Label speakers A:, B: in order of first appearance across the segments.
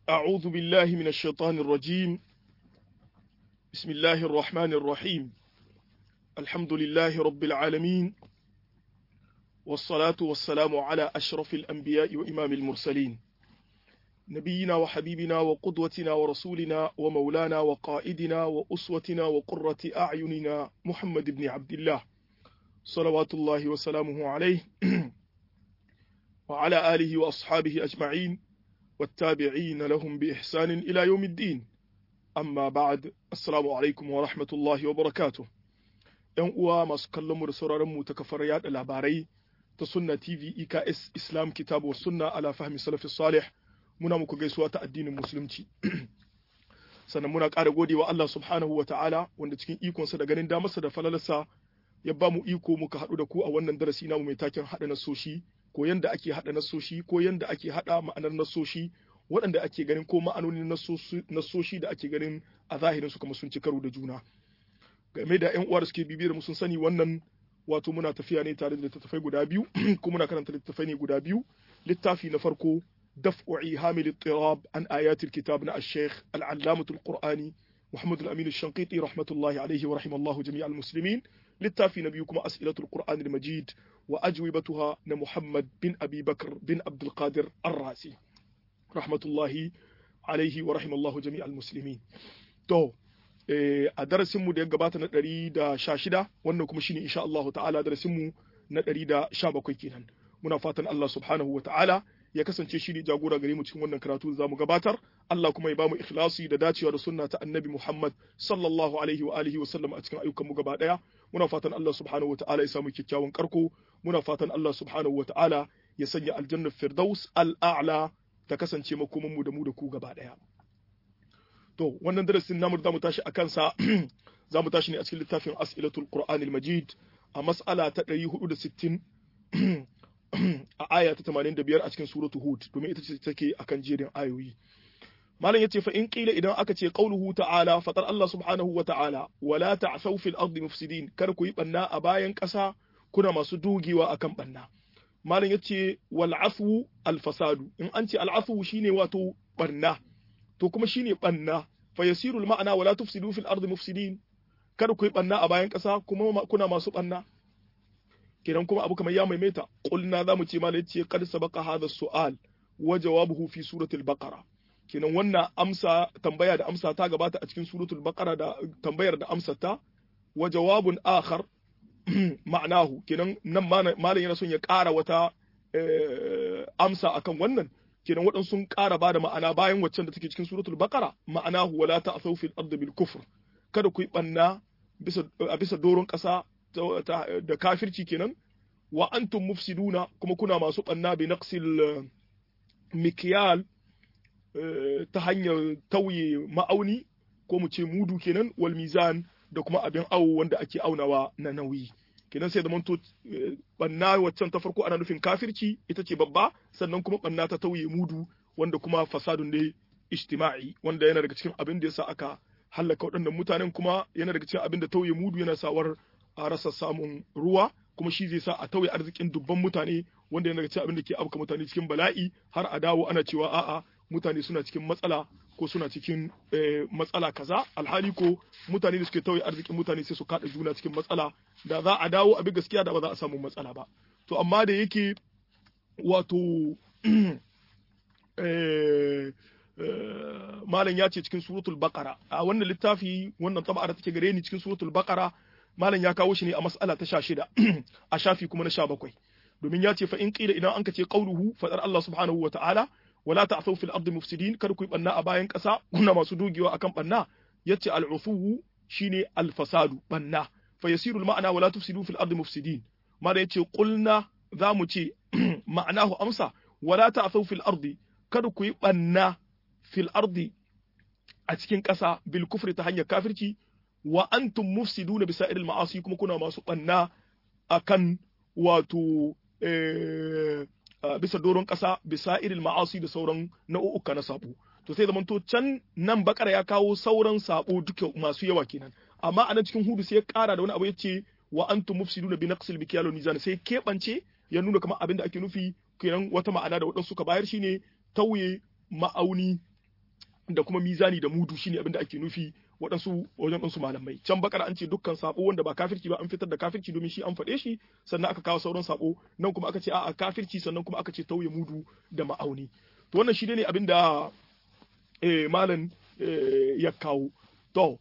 A: أعوذ بالله من الشيطان الرجيم بسم الله الرحمن الرحيم الحمد لله رب العالمين والصلاة والسلام على أشرف الأنبياء وإمام المرسلين نبينا وحبيبنا وقدوتنا ورسولنا ومولانا وقائدنا وأسوتنا وقرة أعيننا محمد بن عبد الله صلوات الله وسلامه عليه وعلى آله وأصحابه أجمعين والتابعين لهم بإحسان إلى يوم الدين أما بعد السلام عليكم ورحمة الله وبركاته ‘Yan uwa masu kallon mu da sauraron mu ta kafar yaɗa labarai ta Sunna TV EKS Islam Kitabu Sunna ala fahmi salafi salih muna muku gaisuwa ta addinin musulunci. Sannan muna ƙara gode wa Allah subhanahu wa ta'ala wanda cikin ikonsa da ganin damarsa da falalarsa ya ba mu iko muka haɗu da ku a wannan darasi namu mai taken haɗa nasoshi ko yanda ake haɗa nasoshi ko yanda ake haɗa ma'anar nasoshi waɗanda ake ganin ko ma'anonin nasoshi da ake ganin a zahirin su kuma sun ci karo da juna game da ƴan uwa da suke bibiyar mu sun sani wannan wato muna tafiya ne tare da littattafai guda biyu ko muna karanta littattafai ne guda biyu littafi na farko daf'u ihamil ittirab an ayatil kitab na ash-shaykh al-allamah al-qur'ani محمد الأمين الشنقيطي رحمة الله عليه ورحم الله جميع المسلمين littafi na biyu kuma as'ilatul qur'an al-majid wa ajwibatuha na muhammad bin abi bakr bin abdul qadir ar-rasi rahmatullahi alaihi wa rahimallahu jami'al muslimin to a darasin mu da ya gabata na 116 wannan kuma shine insha Allah ta'ala darasin mu na 117 kenan muna fatan Allah subhanahu wa ta'ala ya kasance shi ne jagora gare mu cikin wannan karatu da zamu gabatar Allah kuma ya bamu ikhlasi da dacewa da sunna ta Annabi Muhammad sallallahu alaihi wa alihi wa sallam a cikin ayyukan mu gaba daya muna fatan Allah subhanahu wa ta'ala ya samu kyakkyawan karko muna fatan Allah subhanahu wa ta'ala ya sanya aljanna firdaus al-a'la ta kasance makoman mu da mu da ku gaba daya to wannan darasin namu da mu tashi akan sa zamu tashi ne a cikin littafin as'ilatul qur'anil majid a mas'ala ta 460 a aya ta 85 a cikin suratu Hud domin ita ce take akan jerin ayoyi malam yace fa in qila idan aka ce qauluhu ta'ala fatar Allah subhanahu wa ta'ala wala ta'thaw fil ardi mufsidin kar ku yi banna a bayan ƙasa kuna masu dugewa akan banna malam yace wal afu al fasadu in an ce al afu shine wato banna to kuma shine banna fa yasiru al ma'ana wala tufsidu fil ardi mufsidin kar ku yi banna a bayan ƙasa kuma kuna masu banna kenan kuma abu kamar ya maimaita qulna zamu ce malai ce qad sabaqa hadha su'al wa jawabuhu fi suratul baqara kenan wannan amsa tambaya da amsa ta gabata a cikin suratul baqara da tambayar da amsa ta wa jawabun akhar ma'anahu kenan nan malam yana son ya ƙara wata amsa akan wannan kenan waɗansu sun ƙara ba da ma'ana bayan waccan da take cikin suratul baqara ma'anahu wala ta'thaw fil ardi bil kufr kada ku yi banna bisa a bisa doron ƙasa da kafirci kenan wa antum mufsiduna kuma kuna masu banna bi naqsil mikyal ta hanyar tauye ma'auni ko mu ce mudu kenan wal mizan da kuma abin awo wanda ake aunawa na nauyi kenan sai zaman to banna waccan ta farko ana nufin kafirci ita ce babba sannan kuma banna ta tauye mudu wanda kuma fasadun ne ijtima'i wanda yana daga cikin abin da yasa aka hallaka waɗannan mutanen kuma yana daga cikin abin da tauye mudu yana sawar a rasa samun ruwa kuma shi zai sa a tauye arzikin dubban mutane wanda yana daga cikin abin da ke afka mutane cikin bala'i har a dawo ana cewa a'a mutane suna cikin matsala ko suna cikin matsala kaza alhali ko mutane da suke tauye arzikin mutane sai su kada juna cikin matsala da za a dawo abin gaskiya da ba za a samu matsala ba to amma da yake wato malam ya ce cikin suratul baqara a wannan littafi wannan taba'a da take gare ni cikin suratul baqara malam ya kawo shi ne a mas'ala ta 16 a shafi kuma na 17 domin ya ce fa in qila idan an ka ce qauluhu fadar Allah subhanahu wa ta'ala wala ta'thaw fil ardi mufsidin kar ku yi banna a bayan ƙasa kuna masu dogewa akan banna yace al-ufuwu shine al-fasadu banna fa yasiru al-ma'na wala tufsidu fil ardi mufsidin mala yace qulna zamu ce ma'anahu amsa wala ta'thaw fil ardi kada ku yi banna fil ardi a cikin ƙasa bil kufri ta hanyar kafirci wa antum mufsiduna bisa irin ma'asi kuma kuna masu banna akan wato bisa doron ƙasa bisa irin ma'asi da sauran nau'uka na sabo to sai zaman to can nan bakara ya kawo sauran sabo duka masu yawa kenan amma a nan cikin hudu sai ya ƙara da wani abu yace wa antum mufsiduna bi naqsil bikyal mizan sai keɓance ya nuna kamar abin da ake nufi kenan wata ma'ana da waɗansu suka bayar shine tauye ma'auni da kuma mizani da mudu shine abin da ake nufi waɗansu wajen ɗansu malamai can bakar an ce dukkan sabo wanda ba kafirci ba an fitar da kafirci domin shi an faɗe shi sannan aka kawo sauran sabo nan kuma aka ce a'a kafirci sannan kuma aka ce tauye mudu da ma'auni to wannan shi ne abin da eh, malam eh, ya kawo to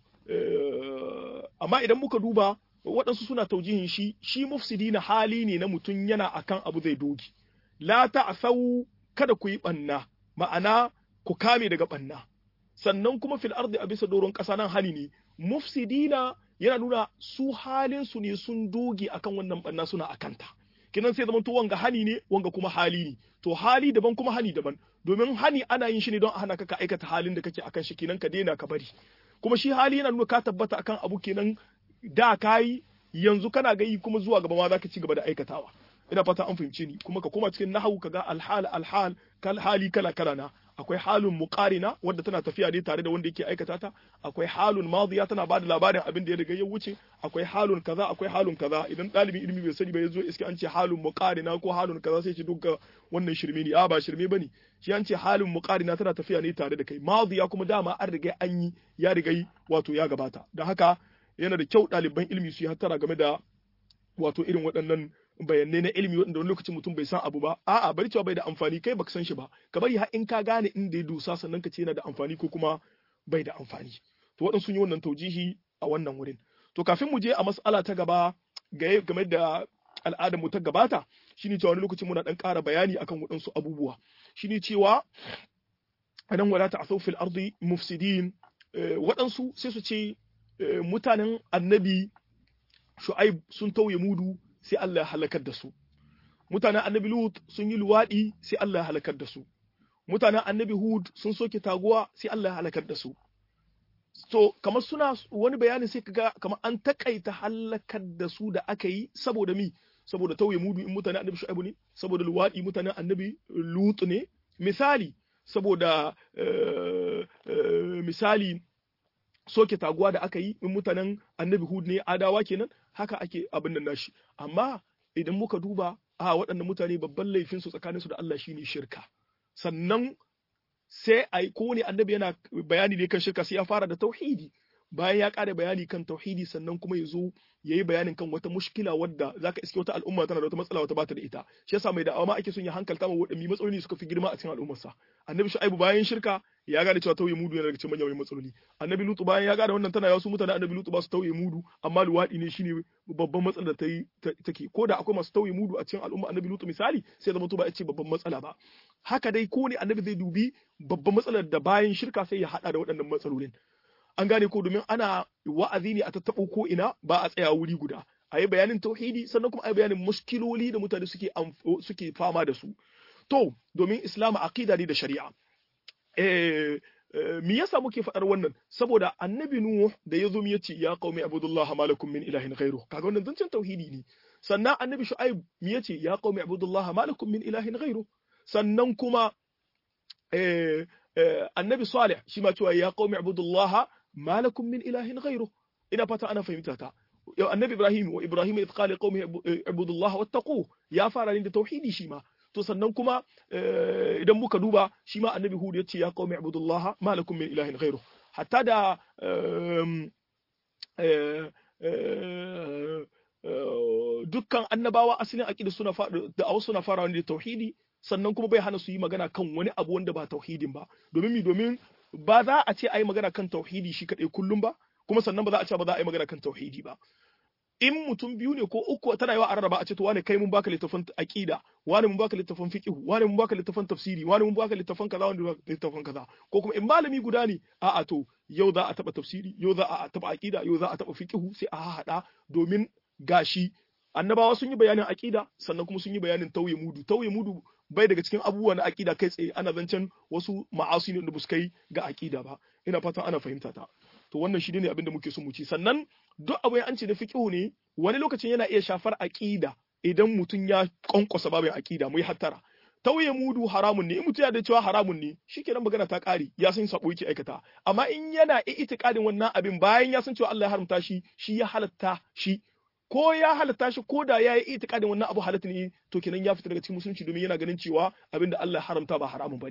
A: eh, amma idan muka duba waɗansu suna taujihin shi shi mufsidi na hali ne na mutum yana akan abu zai dogi la ta'sau kada ku yi ɓanna ma'ana ku kame daga ɓanna sannan kuma fil ardi a bisa doron ƙasa nan hali ne mufsidina yana nuna su halin su ne sun doge akan wannan ɓanna suna akanta kinan sai zamanto wanga hani ne wanga kuma hali ne to hali daban kuma hani daban domin hani ana yin shi ne don a hana ka ka aikata halin da kake akan shi kinan ka daina ka bari kuma shi hali yana nuna ka tabbata akan abu kenan da kayi yanzu kana ga yi kuma zuwa gaba ma zaka ci gaba da aikatawa ina fata an fahimce ni kuma ka koma cikin nahawu kaga alhal alhal kal hali kala kala na akwai halun muqarina wadda tana tafiya ne tare da wanda yake aikata ta akwai halun madiya tana bada labarin abin da ya riga ya wuce akwai halun kaza akwai halun kaza idan dalibin ilimi bai sani ba yazo iske an ce halun muqarina ko halun kaza sai ce duka wannan shirme ne a ba shirme bane shi an ce halun muqarina tana tafiya ne tare da kai madiya kuma dama an riga an yi ya riga wato ya gabata don haka yana da kyau ɗaliban ilimi su yi hattara game da wato irin waɗannan bayanai na ilimi wanda wani lokacin mutum bai san abu ba a'a bari cewa bai da amfani kai baka san shi ba ka bari har in ka gane inda ya dusa sannan ka ce yana da amfani ko kuma bai da amfani to waɗansu yi wannan taujihi a wannan wurin to kafin mu je a mas'ala ta gaba game da al'adar mu ta gabata shine cewa wani lokacin muna dan ƙara bayani akan waɗansu abubuwa shine cewa anan wala ta'thaw fil ardi mufsidin waɗansu sai su ce mutanen annabi shu'aib sun tauye mudu sai Allah ya halakar da su mutanen annabi lut sun yi luwaɗi sai Allah ya halakar da su mutanen annabi hud sun soke taguwa sai Allah ya halakar da su so kamar suna wani bayanin sai kaga kamar an takaita halakar da su da aka yi saboda mi saboda tauye mudu in mutanen annabi shu'aib ne saboda luwaɗi mutanen annabi lut ne misali saboda misali soke taguwa da aka yi in mutanen annabi hud ne adawa kenan haka ake abin nan nashi amma idan muka duba a waɗannan mutane babban laifin su tsakanin su da Allah shine shirka sannan sai ai kowane annabi yana bayani ne kan shirka sai ya fara da tauhidi bayan ya ƙara bayani kan tauhidi sannan kuma ya zo ya yi bayanin kan wata mushkila wadda zaka iske wata al'umma tana da wata matsala wata bata da ita shi yasa mai da'awa ma ake son ya hankalta ma waɗanne matsaloli suka fi girma a cikin al'ummarsa annabi shu'aibu bayan shirka ya gane cewa tauye mudu yana daga cikin manyan matsaloli annabi lutu bayan ya gane wannan tana yasu mutane annabi lutu ba su tauye mudu amma luwaɗi ne shine babban matsalar da ta yi take ko da akwai masu tauye mudu a cikin al'umma annabi lutu misali sai zama to ba a ce babban matsala ba haka dai ko ne annabi zai dubi babban matsalar da bayan shirka sai ya hada da waɗannan matsalolin an gane ko domin ana wa'azi ne a tattaɓo ko ina ba a tsaya wuri guda a yi bayanin tauhidi sannan kuma a yi bayanin muskiloli da mutane suke suke fama da su to domin islam aqida ne da shari'a eh me yasa muke faɗar wannan saboda annabi nuh da ya zo ya ce ya qaumi abudullah malakum min ilahin ghairu kaga wannan zancen tauhidi ne sannan annabi shu'aib me yace ya qaumi abudullah malakum min ilahin ghairu sannan kuma eh annabi salih shi ma cewa ya qaumi abudullah malakum min ilahin ghairu ina fata ana fahimta ta yau annabi ibrahim wa ibrahim idh qala qaumi ibudullah wattaqu ya fara ne da tauhidi shi ma to sannan kuma idan muka duba shi ma annabi hud yace ya qaumi ibudullah malakum min ilahin ghairu hatta da dukkan annabawa asalin aqida suna da awu suna farawa ne da tauhidi sannan kuma bai hana su yi magana kan wani abu wanda ba tauhidin ba domin mi domin ba za a ce a yi magana kan tauhidi shi kaɗai kullum ba kuma sannan ba za a ce ba za a yi magana kan tauhidi ba in mutum biyu ne ko uku tana yawa a rarraba a ce to wane kai mun baka littafin aqida wane mun baka littafin fiqh wane mun baka littafin tafsiri wane mun baka littafin kaza wanda baka littafin kaza ko kuma in malami guda ne a'a to yau za a taba tafsiri yau za a taba aqida yau za a taba fiqh sai a hada domin gashi annabawa sun yi bayanin aqida sannan kuma sun yi bayanin tauye mudu tauye mudu bai daga cikin abubuwan na aqida kai tsaye ana zancen wasu ma'asi ne da buskai ga aqida ba ina fatan ana fahimta ta to wannan shi ne abin da muke so mu ci sannan duk abu an ce da fiqhu ne wani lokacin yana iya shafar aqida idan mutum ya konkosa babin aqida mu yi hattara tauye mudu haramun ne in mutum ya da cewa haramun ne shikenan magana ta kare ya san sabo yake aikata amma in yana itikadin wannan abin bayan ya san cewa Allah ya haramta shi shi ya halatta shi ko ya halatta shi ko da ya yi itikadin wannan abu halatta ne to kenan ya fita daga cikin musulunci domin yana ganin cewa abin da Allah ya haramta ba haramun bane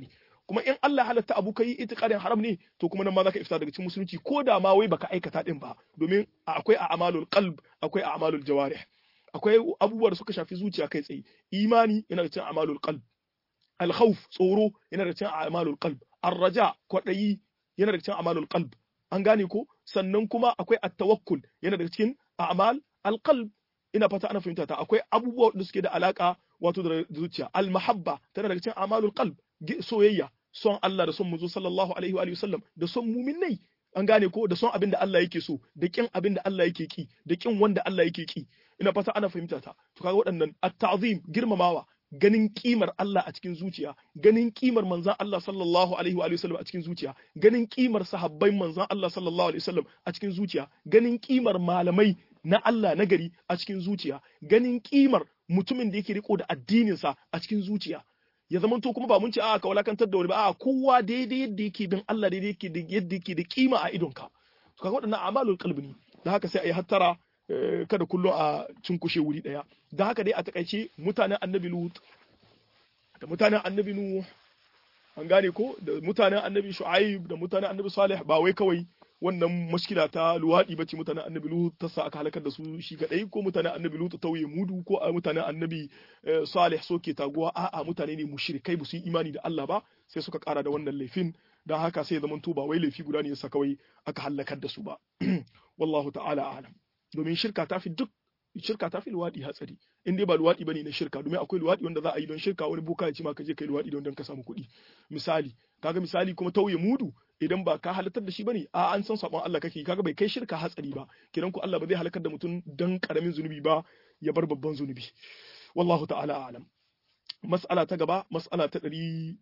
A: kuma in Allah halatta abu kai itiqadin haram ne to kuma nan ma zaka ifta daga cikin musulunci ko da ma wai baka aikata din ba domin akwai a'malul qalb akwai a'malul jawarih akwai abubuwa da suka shafi zuciya kai tsaye imani yana da cikin a'malul qalb al-khawf tsoro yana da cikin a'malul qalb ar-raja kwadayi yana da cikin a'malul qalb an gane ko sannan kuma akwai at-tawakkul yana da cikin a'mal al-qalb ina fata ana fahimta ta akwai abubuwa da suke da alaka wato da zuciya al-mahabba tana daga cikin a'malul qalb soyayya son Allah da son manzo sallallahu alaihi wa sallam da son muminai an gane ko da son abin da Allah yake so da kin abin da Allah yake ki da kin wanda Allah yake ki ina fata ana fahimta ta to kaga waɗannan at-ta'zim girmamawa ganin kimar Allah a cikin zuciya ganin kimar manzon Allah sallallahu alaihi wa sallam a cikin zuciya ganin kimar sahabbai manzon Allah sallallahu alaihi wa sallam a cikin zuciya ganin kimar malamai na Allah na gari a cikin zuciya ganin kimar mutumin da yake riko da addininsa a cikin zuciya ya zama to kuma ba mun ce a ka walakantar da wani ba a kowa daidai yadda yake bin Allah daidai yake da yadda yake da kima a idonka to kaga waɗannan amalul qalbi ne da haka sai a yi hattara kada kullum a cinkushe wuri daya da haka dai a takaice mutanen annabi lut da mutanen annabi nuh an gane ko da mutanen annabi shu'aib da mutanen annabi salih ba wai kawai wannan mashkila ta luwaɗi bace mutanen annabi lut ta sa aka halakar da su shi kadai ko mutanen annabi lut tauye mudu ko mutanen annabi salih soke taguwa a'a mutane ne mushrikai ba su yi imani da Allah ba sai suka kara da wannan laifin dan haka sai zaman to ba wai laifi guda ne yasa kawai aka halakar da su ba wallahu ta'ala a'lam domin shirka ta fi duk shirka ta fi luwaɗi hatsari in dai ba luwaɗi bane na shirka domin akwai luwaɗi wanda za a yi don shirka wani boka ya ce ma ka je kai luwaɗi don don ka samu kuɗi misali kaga misali kuma tauye mudu idan ba ka halatar da shi bane a an san sabon Allah kake kaga bai kai shirka hatsari ba kidan ku Allah ba zai halakar da mutum dan karamin zunubi ba ya bar babban zunubi wallahu ta'ala a'lam mas'ala ta gaba mas'ala ta ɗari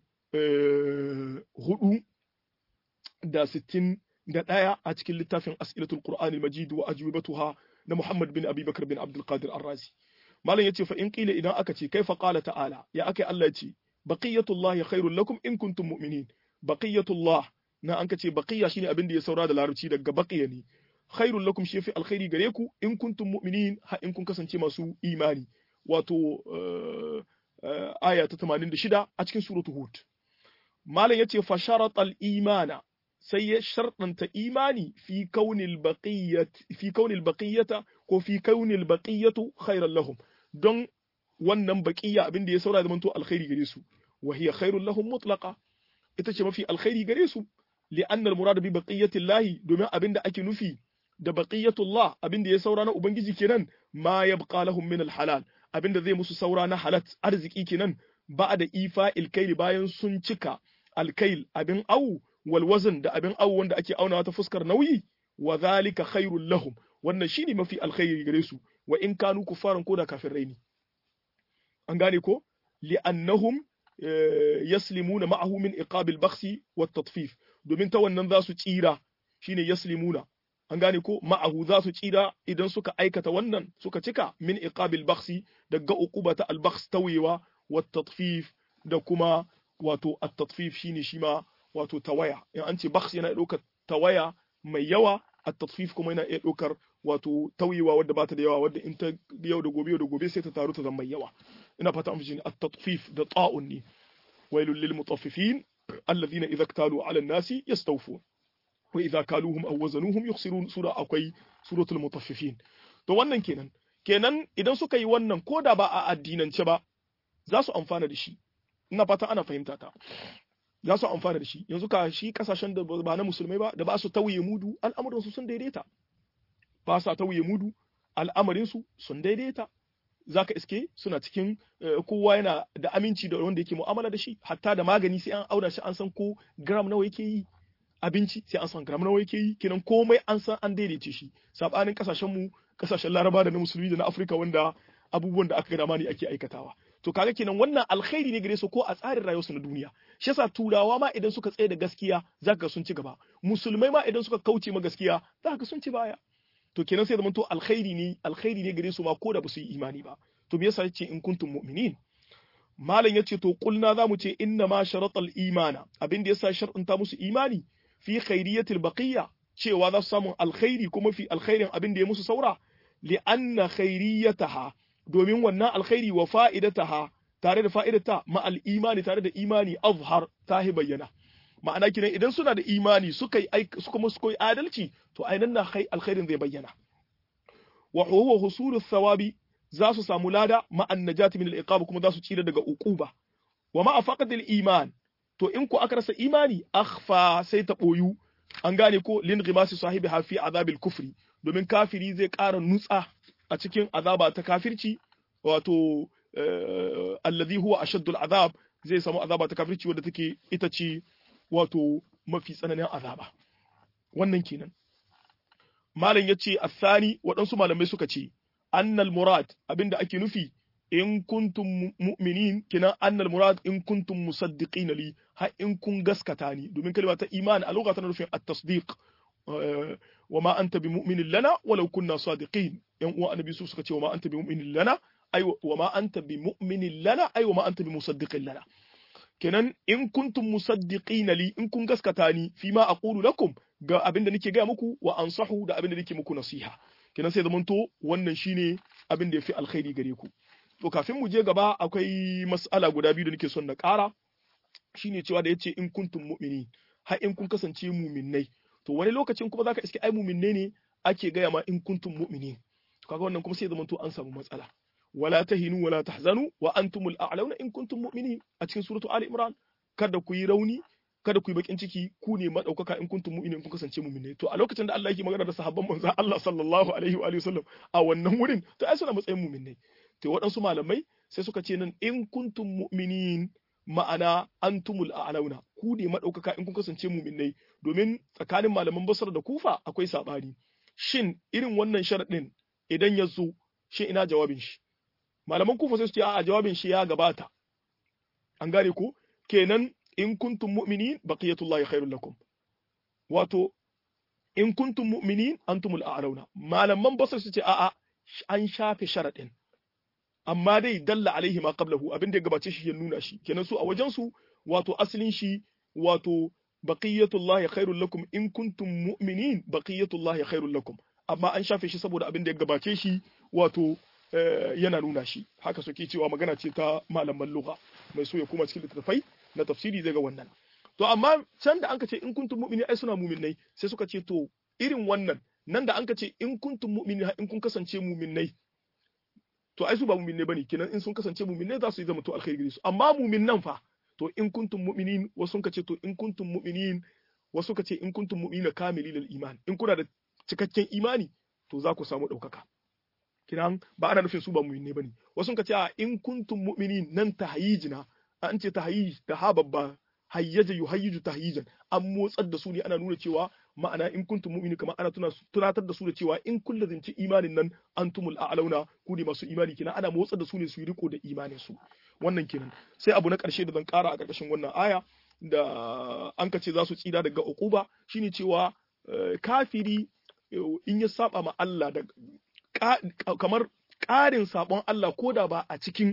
A: hudu da sittin da ɗaya a cikin littafin as'ilatul qur'ani majid wa ajwibatuha na Muhammad bin Abi Bakar bin Abdul Qadir Ar-Razi malam yace fa in qila idan aka ce kaifa qala ta'ala ya akai Allah yace baqiyatullah khairul lakum in kuntum mu'minin baqiyatullah na an kace baqiya shine abin da ya saura da larabci daga baqiya ne khairul lakum shi fi alkhairi gare ku in kuntum mu'minin ha in kun kasance masu imani wato aya ta 86 a cikin suratul hud malam yace fa sharatal imana sai ya sharɗanta imani fi kaunil baqiyyat fi kaunil baqiyyata ko fi kaunil baqiyatu khairan lahum don wannan baqiyya abin da ya saura zamanto alkhairi gare su wa hiya khairul lahum mutlaqa ita ce mafi alkhairi gare su li'anna al-murad bi baqiyati llahi domin abin da ake nufi da baqiyatullah abin da ya saura na ubangiji kenan ma yabqa lahum min al-halal abin da zai musu saura na halat arziki kenan ba da ifa ilkaili bayan sun cika alkail abin au walwazin da abin awu wanda ake aunawa ta fuskar nauyi wa zalika khairul lahum wannan shine mafi alkhairi gare su wa in kanu kufaran ko da kafirai ne an gane ko li'annahum yaslimuna ma'ahu min iqabil bakhsi wat tatfif domin ta wannan za su tsira shine yaslimuna an gane ko ma'ahu za su tsira idan suka aikata wannan suka cika min iqabil bakhsi daga uqubata al bakhs tawewa wat tatfif da kuma wato at tatfif shine shi ma wato tawaya in an ce bakhs yana ɗaukar tawaya mai yawa at tatfif kuma yana iya ɗaukar wato tauyewa wadda bata da yawa wadda in ta yau da gobe yau da gobe sai ta taru ta zama mai yawa ina fata an fi at tatfif da ta'un ne wailul lil mutaffifin alladhina idza iktalu ala an-nasi yastawfun wa idza kaluhum aw wazanuhum yukhsirun sura akwai suratul mutaffifin to wannan kenan kenan idan suka yi wannan ko da ba a addinance ba za su amfana da shi ina fata ana fahimta ta za su amfana da shi yanzu ka shi kasashen da ba na musulmai ba da ba su tauye mudu al'amuran su sun daidaita ba sa tauye mudu al'amarin su sun daidaita zaka iske suna cikin kowa yana da aminci da wanda yake mu'amala da shi hatta da magani sai an auna shi an san ko gram nawa yake yi abinci sai an san gram nawa yake yi kenan komai an san an daidaice shi sabanin kasashen mu kasashen laraba da na musulmi da na afirka wanda abubuwan da aka ga dama ne ake aikatawa to kaga kenan wannan alkhairi ne gare su ko a tsarin rayuwarsu na duniya shi yasa turawa ma idan suka tsaye da gaskiya zaka sun ci gaba musulmai ma idan suka kauce ma gaskiya zaka sun ci baya to kenan sai zamanto alkhairi ne alkhairi ne gare su ma ko da ba su yi imani ba to me yasa yace in kuntum mu'minin malam yace to kulna zamu ce inna ma sharatal imana abin da yasa shar'unta musu imani fi khairiyatil baqiyya cewa za su samu alkhairi kuma fi alkhairin abin da ya musu saura li anna khairiyataha domin wannan alkhairi wa fa'idataha tare da fa'idata ma'al imani tare da imani azhar ta hi bayyana ma'ana kinan idan suna da imani suka yi suka musu koyi adalci to ainihin na alkhairin zai bayyana wa huwa husulu thawabi za su samu lada ma'an najati min al-iqab kuma za su tsira daga uquba wa ma'a faqadil iman to in ku aka rasa imani akhfa sai ta boyu an gane ko lin ghimasi sahibi hafi azabil kufri domin kafiri zai ƙara nutsa a cikin azaba ta kafirci wato alladhi huwa ashaddul azab zai samu azaba ta kafirci wadda take ita ce wato mafi tsananin azaba wannan kenan malam yace athani waɗansu malamai suka ce annal murad abinda ake nufi in kuntum mu'minin kina annal murad in kuntum musaddiqin li ha in kun gaskata ni domin kalma ta iman a lokacin nufin at-tasdiq wa ma anta bimu'minin lana walau kunna sadiqin yan uwa annabi su suka ce wa ma anta bimu'minin lana ay wa ma anta bimu'minin lana ay wa ma anta bimusaddiqin lana kenan in kuntum musaddiqin li in kun gaskata ni fi ma aqulu lakum ga abinda nake ga muku wa ansahu da abinda nake muku nasiha kenan sai zamanto wannan shine abin da yafi alkhairi gare ku to kafin mu je gaba akwai mas'ala guda biyu da nake son na ƙara shine cewa da yace in kuntum mu'mini har in kun kasance mu'minnai to wani lokacin kuma zaka iske ai mu'minnai ne ake gaya ma in kuntum mu'mini kaga wannan kuma sai zamanto an samu matsala wala tahinu wala tahzanu wa antumul a'launa in kuntum mu'minin a cikin suratu ali imran kada ku yi rauni kada ku yi bakin ciki ku ne madaukaka in kuntum mu'minin kun kasance mu'minai to a lokacin da Allah yake magana da sahabban manzon Allah sallallahu alaihi wa alihi wasallam a wannan wurin to ai suna matsayin mu'minai to waɗansu malamai sai suka ce nan in kuntum mu'minin ma'ana antumul a'launa ku ne madaukaka in kun kasance mu'minai domin tsakanin malaman Basra da Kufa akwai sabani shin irin wannan sharadin idan ya zo shin ina jawabin shi malaman Kufa sai su ce a'a jawabin shi ya gabata an gane ko kenan in kuntum mu'minin baqiyatullahi khairul lakum wato in kuntum mu'minin antumul a'launa malaman basar su ce a'a an shafe sharadin amma dai dalla alaihi ma qablahu abin da ya gabace shi ya nuna shi kenan su a wajen su wato asalin shi wato baqiyatullahi khairul lakum in kuntum mu'minin baqiyatullahi khairul lakum amma an shafe shi saboda abin da ya gabace shi wato yana nuna shi haka suke cewa magana ce ta malaman lugha mai so ya koma cikin littattafai na tafsiri zai ga wannan to amma can da anka ce in kuntum mu'mini ai suna mu'minnai sai suka ce to irin wannan nan da anka ce in kuntum mu'mini in kun kasance mu'minnai to ai su ba mu'minnai bane kenan in sun kasance mu'minnai za su yi zama to alkhairi gare su amma mu'minnan fa to in kuntum mu'minin wasu sun ce to in kuntum mu'minin wasu ka ce in kuntum mu'minina kamili lil iman in kuna da cikakken imani to za ku samu ɗaukaka kiran ba ana nufin su ba mu'minai bane wasu ka ce a in kuntum mu'minin nan tahyijina an ce tahyij da ha babba hayyaja yuhayyiju tahyijan an motsar da su ne ana nuna cewa ma'ana in kuntum mu'mini kamar ana tunatar da su da cewa in kun lazimci imanin nan antumul a'launa ku ne masu imani kenan ana motsar da su ne su yi riko da imanin su wannan kenan sai abu na karshe da zan kara a karkashin wannan aya da an ka ce za su tsira daga uquba shine cewa kafiri in ya saba ma Allah da kamar ƙarin sabon Allah ko da ba a cikin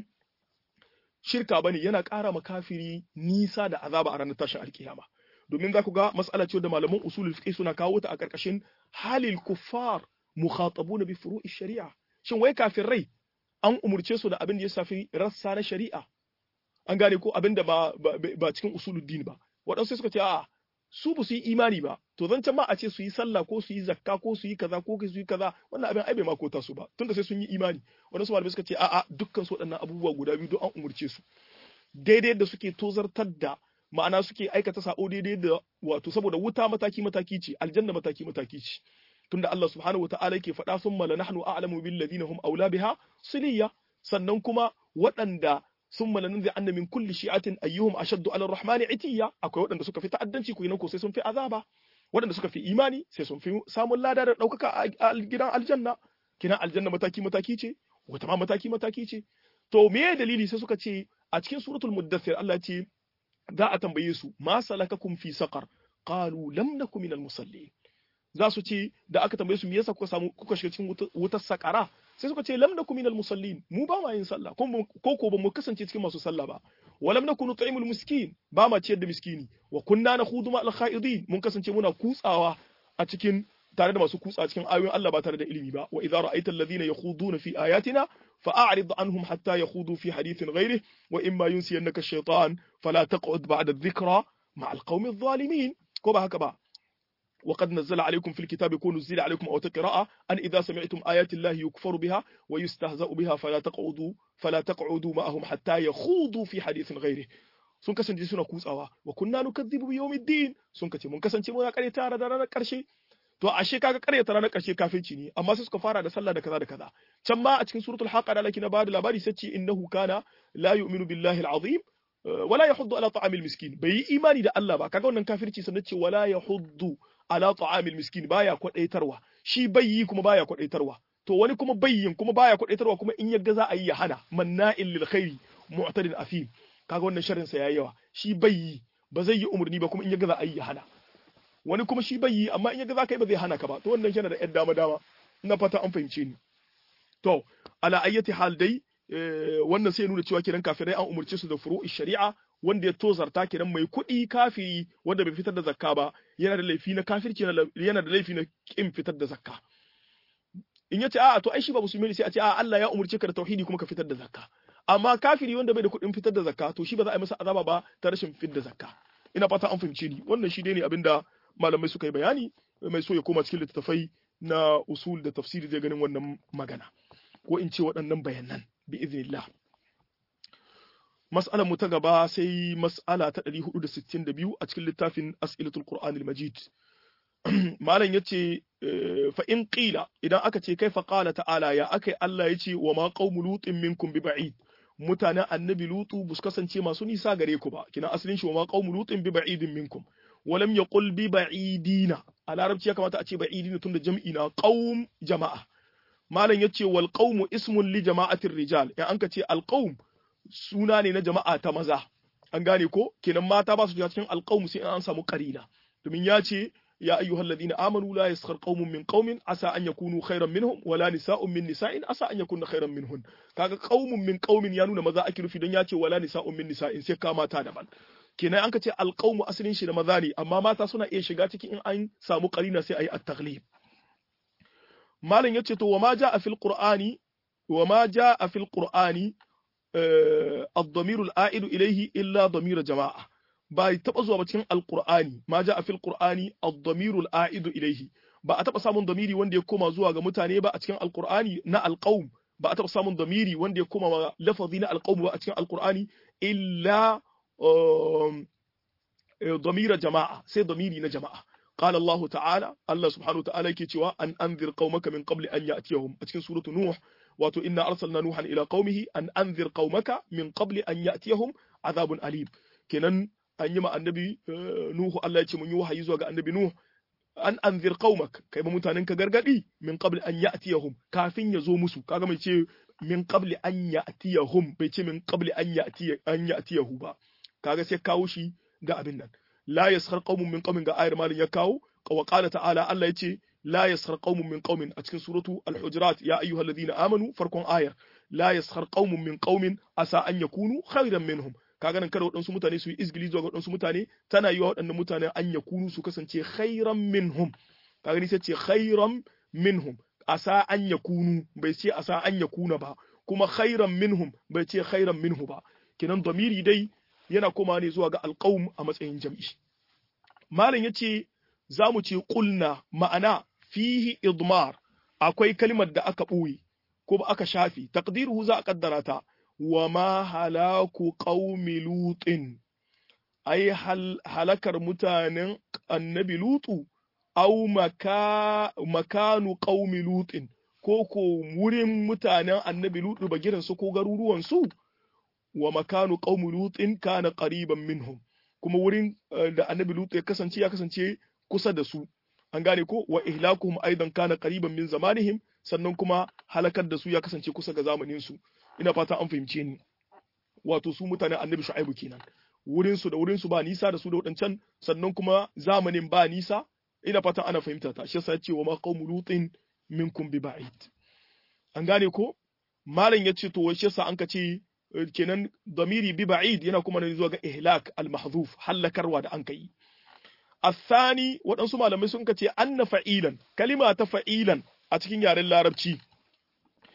A: shirka bane yana ƙara ma kafiri nisa da azaba a ranar tashin alkiyama domin za ku ga mas'ala ce da malaman usulul fiqh suna kawo ta a ƙarƙashin halil kuffar mukhatabuna bi furu'i shari'a shin wai kafirai an umurce su da abin da ya shafi rassa na shari'a an gane ko abin da ba ba cikin usulul din ba waɗansu suka ce a'a su ba su yi imani ba to zan can ma a ce su yi sallah ko su yi zakka ko su yi kaza ko su yi kaza wannan abin ai bai ma kota su ba tunda sai sun yi imani waɗansu malamai suka ce a'a dukkan su waɗannan abubuwa guda biyu don an umurce su daidai da suke tozartar da ma'ana suke aikata sa'o daidai da wato saboda wuta mataki mataki ce aljanna mataki mataki ce tunda Allah subhanahu wataala yake faɗa sun mala nahnu a'lamu bil ladina hum aula biha siliya sannan kuma waɗanda sun malanin zai anna min kulli shi'atin ayyuhum ashaddu ala rahmani itiya akwai waɗanda suka fi ta'addanci ku ko sai sun fi azaba waɗanda suka fi imani sai sun fi samun lada da ɗaukaka a gidan aljanna kina aljanna mataki mataki ce wata ma mataki mataki ce to me dalili sai suka ce a cikin suratul muddathir Allah ce za a tambaye su ma salakakum fi saqar qalu lam nakum minal musallin za su ce da aka tambaye su me yasa kuka samu kuka shiga cikin wutar sakara sai suka ce lam nakum minal musallin mu ba ma yin sallah ko ko ba mu kasance cikin masu sallah ba wa lam nakunu ta'imul miskin ba ma ciyar da miskini wa kunna nakhudu ma al kha'idin mun kasance muna kutsawa a cikin tare da masu kutsa cikin ayoyin Allah ba tare da ilimi ba wa idza ra'aita alladhina yakhuduna fi ayatina fa'arid anhum hatta yakhudu fi hadithin ghayrih wa imma yunsiyannaka ash-shaytan fala taq'ud ba'da adh-dhikra ma'a al-qaumi adh-dhalimin ko ba haka ba وقد نزل عليكم في الكتاب يكون نزل عليكم أو قراءة أن إذا سمعتم آيات الله يكفر بها ويستهزأ بها فلا تقعدوا فلا تقعدوا معهم حتى يخوضوا في حديث غيره sun kasance suna kutsawa wa kunna nukazzibu bi yawmiddin sun kace mun kasance muna kare tare da ranar karshe to ashe kaga kare ta ranar karshe kafirci ne amma sai suka fara da sallah da kaza da kaza can ma a cikin suratul haqa da laki na bada labari sai ce innahu kana la yu'minu billahi al-azim wala yahuddu ala ta'amil miskin bai yi imani da Allah ba kaga wannan kafirci sannan ce wala yahuddu ala ta'amil miskin baya kwadaitarwa shi bai yi kuma baya kwadaitarwa to wani kuma bayyin kuma baya kwadaitarwa kuma in yaga za a yi ya hana manna'il lil khairi mu'tadin afim kaga wannan sharrin sa yayi yawa shi bai yi ba zai yi umurni ba kuma in yaga za a yi ya hana wani kuma shi bai yi amma in yaga za ka yi ba zai hana ka ba to wannan yana da yan dama dama ina fata an fahimce ni to ala ayyati hal dai wannan sai nuna cewa kiran kafirai an umurce su da furu'i shari'a wanda ya tozarta kiran mai kuɗi kafiri wanda bai fitar da zakka ba yana da laifi na kafirci yana da laifi na kin fitar da zakka in yace a'a to ai shi ba musulmi ne sai a ce a'a Allah ya umurce ka da tauhidi kuma ka fitar da zakka amma kafiri wanda bai da kuɗin fitar da zakka to shi ba za a yi masa azaba ba ta rashin fitar da zakka ina fata an fahimce ni wannan shi dai ne abinda malamai suka yi bayani mai so ya koma cikin littattafai na usul da tafsiri zai ganin wannan magana ko in ce waɗannan bayanan bi iznillah mas'alar mu ta gaba sai mas'ala ta 462 a cikin littafin as'ilatul qur'anil majid malam yace fa in qila idan aka ce kai fa qala ta'ala ya akai Allah yace wa ma qaumu lutin minkum bi ba'id mutanen annabi lutu bus kasance masu nisa gare ku ba kina asalin shi wa ma qaumu lutin bi ba'idin minkum walam yaqul bi ba'idina a larabci ya kamata a ce ba'idina tunda jam'i na qaum jama'a malam yace wal qaumu ismun li jama'atir rijal in an ka ce al qaum suna ne na jama'a ta maza an gane ko kenan mata ba su shiga cikin alqaum sai an samu qarina domin ya ce ya ayyuhal ladina amanu la yaskhar qaumun min qaumin asa an yakunu khairan minhum wala nisa'un min nisa'in asa an yakunna khairan minhun kaga qaumun min qaumin ya nuna maza ake nufi don ya ce wala nisa'un min nisa'in sai ka mata daban kenan an ka ce alqaumu asalin shi da maza ne amma mata suna iya shiga cikin in an samu qarina sai ayi at-taghlib malam yace to wa ma ja'a fil qur'ani wa ma ja'a fil qur'ani الضمير العائد إليه إلا ضمير جماعة ba taɓa zuwa ba cikin alƙur'ani ma ja a fil qur'ani ad-damirul a'idu ilayhi ba a taɓa samun damiri wanda ya koma zuwa ga mutane ba a cikin alƙur'ani na alqaum ba a taɓa samun damiri wanda ya koma ma lafazi na alqaum ba a cikin alƙur'ani illa damira jama'a sai damiri na jama'a قال الله تعالى الله سبحانه وتعالى yake cewa an anzir qaumaka min qabli an ya'tiyahum a cikin suratu nuh wato inna arsalna nuhan ila qaumihi an anzir qaumaka min qabli an ya'tiyahum azabun alim kenan an yi ma annabi nuhu Allah ya ce mun yi wahayi zuwa ga annabi nuh an anzir qaumak kai ba mutanen ka gargadi min qabli an ya'tiyahum kafin ya zo musu kaga mai ce min qabli an ya'tiyahum bai ce min qabli an ya'tiya an ya'tiyahu ba kaga sai kawo shi ga abin nan la yaskhar qaumun min qaumin ga ayar malin ya kawo wa qala ta'ala Allah yace la yaskhar qaumun min qaumin a cikin suratu al-hujurat ya ayyuhalladhina amanu farkon ayar la yaskhar qaumun min qaumin asa an yakunu khairan minhum kaga nan kada waɗansu mutane su yi izgili zuwa ga waɗansu mutane tana yi wa waɗannan mutane an yakunu su kasance khairan minhum kaga ni sai ce khairan minhum asa an yakunu bai ce asa an yakuna ba kuma khairan minhum bai ce khairan minhu ba kenan damiri dai yana koma ne zuwa ga alƙawum a matsayin jam'i. Malam ya ce, za mu ce ƙulna ma'ana fihi idmar akwai kalmar da aka ɓoye ko ba aka shafi, takdiruhu za a ƙaddara ta, wa ma halaku ƙaumi lutin, ai halakar mutanen annabi lutu, au makanu ƙaumi lutin, ko ko wurin mutanen annabi lutu bagiransu ko garuruwansu. wa makanu qaumi lutin kana qariban minhum kuma wurin da annabi lut ya kasance ya kasance kusa da su an gane ko wa ihlakuhum aidan kana qariban min zamanihim sannan kuma halakar da su ya kasance kusa ga zamanin su ina fata an fahimce ni wato su mutanen annabi shu'aibu kenan wurin su da wurin su ba nisa da su da wadancan sannan kuma zamanin ba nisa ina fata ana fahimta ta shi yasa ya ce wa ma qaumu lutin minkum bi ba'id an gane ko malam ya ce to shi yasa an ka ce kenan damiri bi ba'id yana kuma ne zuwa ga ihlak al-mahdhuf halakarwa da an kai الثاني waɗansu malamai sun kace anna fa'ilan kalima ta fa'ilan a cikin yaren larabci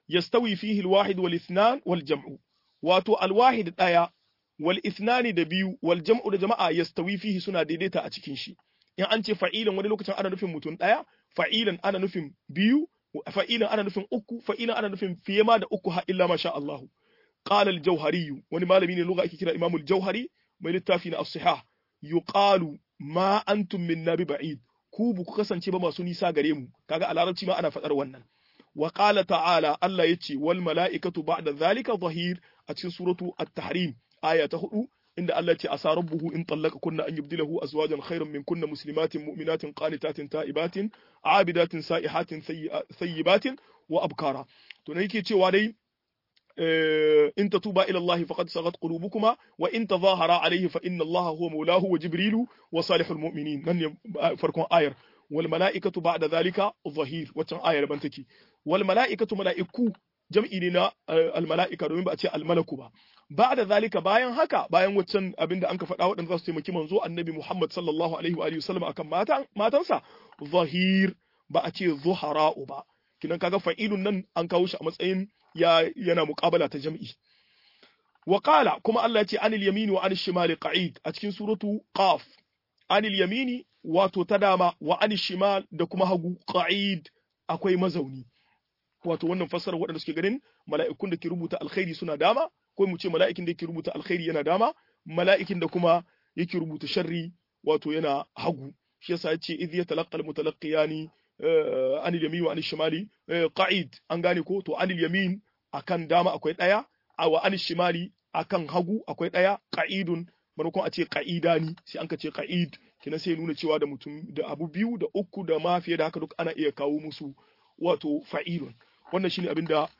A: yastawi fihi alwahid wal ithnan wal jam'u wato alwahid daya wal ithnani da biyu wal jam'u da jama'a yastawi fihi suna daidaita a cikin shi in an ce fa'ilan wani lokacin ana nufin mutum daya fa'ilan ana nufin biyu fa'ilan ana nufin uku fa'ilan ana nufin fiye ma da uku ha illa masha Allah qala al-jawhari wani malami ne lugha ake kira imam al-jawhari mai littafi na as-sihah yuqalu ma antum minna bi ba'id ku bu ku kasance ba masu nisa gare mu kaga a larabci ma ana faɗar wannan wa qala ta'ala Allah yace wal mala'ikatu ba'da zalika zahir a cikin suratu at-tahrim aya ta hudu inda Allah ce asa rabbuhu in tallaka kunna an yubdilahu azwajan khairan min kunna muslimatin mu'minatin qanitatin ta'ibatin abidatin sa'ihatin sayyibatin wa abkara to ne yake cewa dai in tatuba ila Allah faqad sagat qulubukuma wa in tadhahara alayhi fa inna Allah huwa mawlahu wa jibrilu wa salihul mu'minin nan ne farkon ayar wal mala'ikatu ba'da dhalika zahir waccan ayar ban take wal mala'ikatu mala'iku jam'i ne na al mala'ika domin ba a ce al malaku ba ba'da zalika bayan haka bayan waccan abinda an ka faɗa waɗanda za su taimaki manzo annabi Muhammad sallallahu alaihi wa alihi wasallam akan matan matansa zahir ba a ce zuhara'u ba kinan kaga fa'ilun nan an kawo shi a matsayin ya yana muqabala ta jam'i wa qala kuma Allah ya ce anil yamini wa anil shimali qa'id a cikin suratu qaf anil yamini wato ta dama wa anil shimal da kuma hagu qa'id akwai mazauni wato wannan fassarar waɗanda suke ganin mala'ikun da ke rubuta alkhairi suna dama ko mu ce mala'ikin da yake rubuta alkhairi yana dama mala'ikin da kuma yake rubuta sharri wato yana hagu shi yasa yace idh yatalaqqa almutalaqiyani anil yamin wa anil shimali qa'id an gane ko to anil yamin akan dama akwai daya wa anil shimali akan hagu akwai daya qa'idun maimakon a ce qa'idani sai an ka ce qa'id kina sai nuna cewa da mutum da abu biyu da uku da ma fiye da haka duk ana iya kawo musu wato fa'ilun wannan shine abin da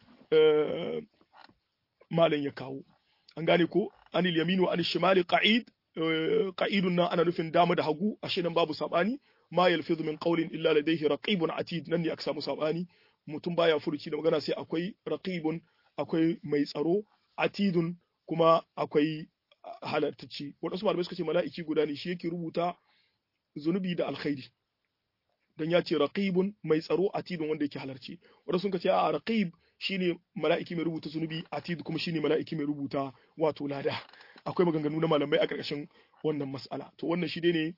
A: malam ya kawo an gane ko anil yaminu wa anil shimali qa'id qa'idun nan ana nufin dama da hagu ashe nan babu sabani ma yalfizu min qawlin illa ladayhi raqibun atid nan ne aka samu sabani mutum baya furuci da magana sai akwai raqibun akwai mai tsaro atidun kuma akwai halartacci wadansu malamai suka ce mala'iki guda ne shi yake rubuta zunubi da alkhairi dan ya ce raqibun mai tsaro atidun wanda yake halarci wadansu suka ce a raqib shine mala'iki mai rubuta zunubi atid kuma shine mala'iki mai rubuta wato lada akwai maganganu na malamai a ƙarƙashin wannan mas'ala to wannan shi ne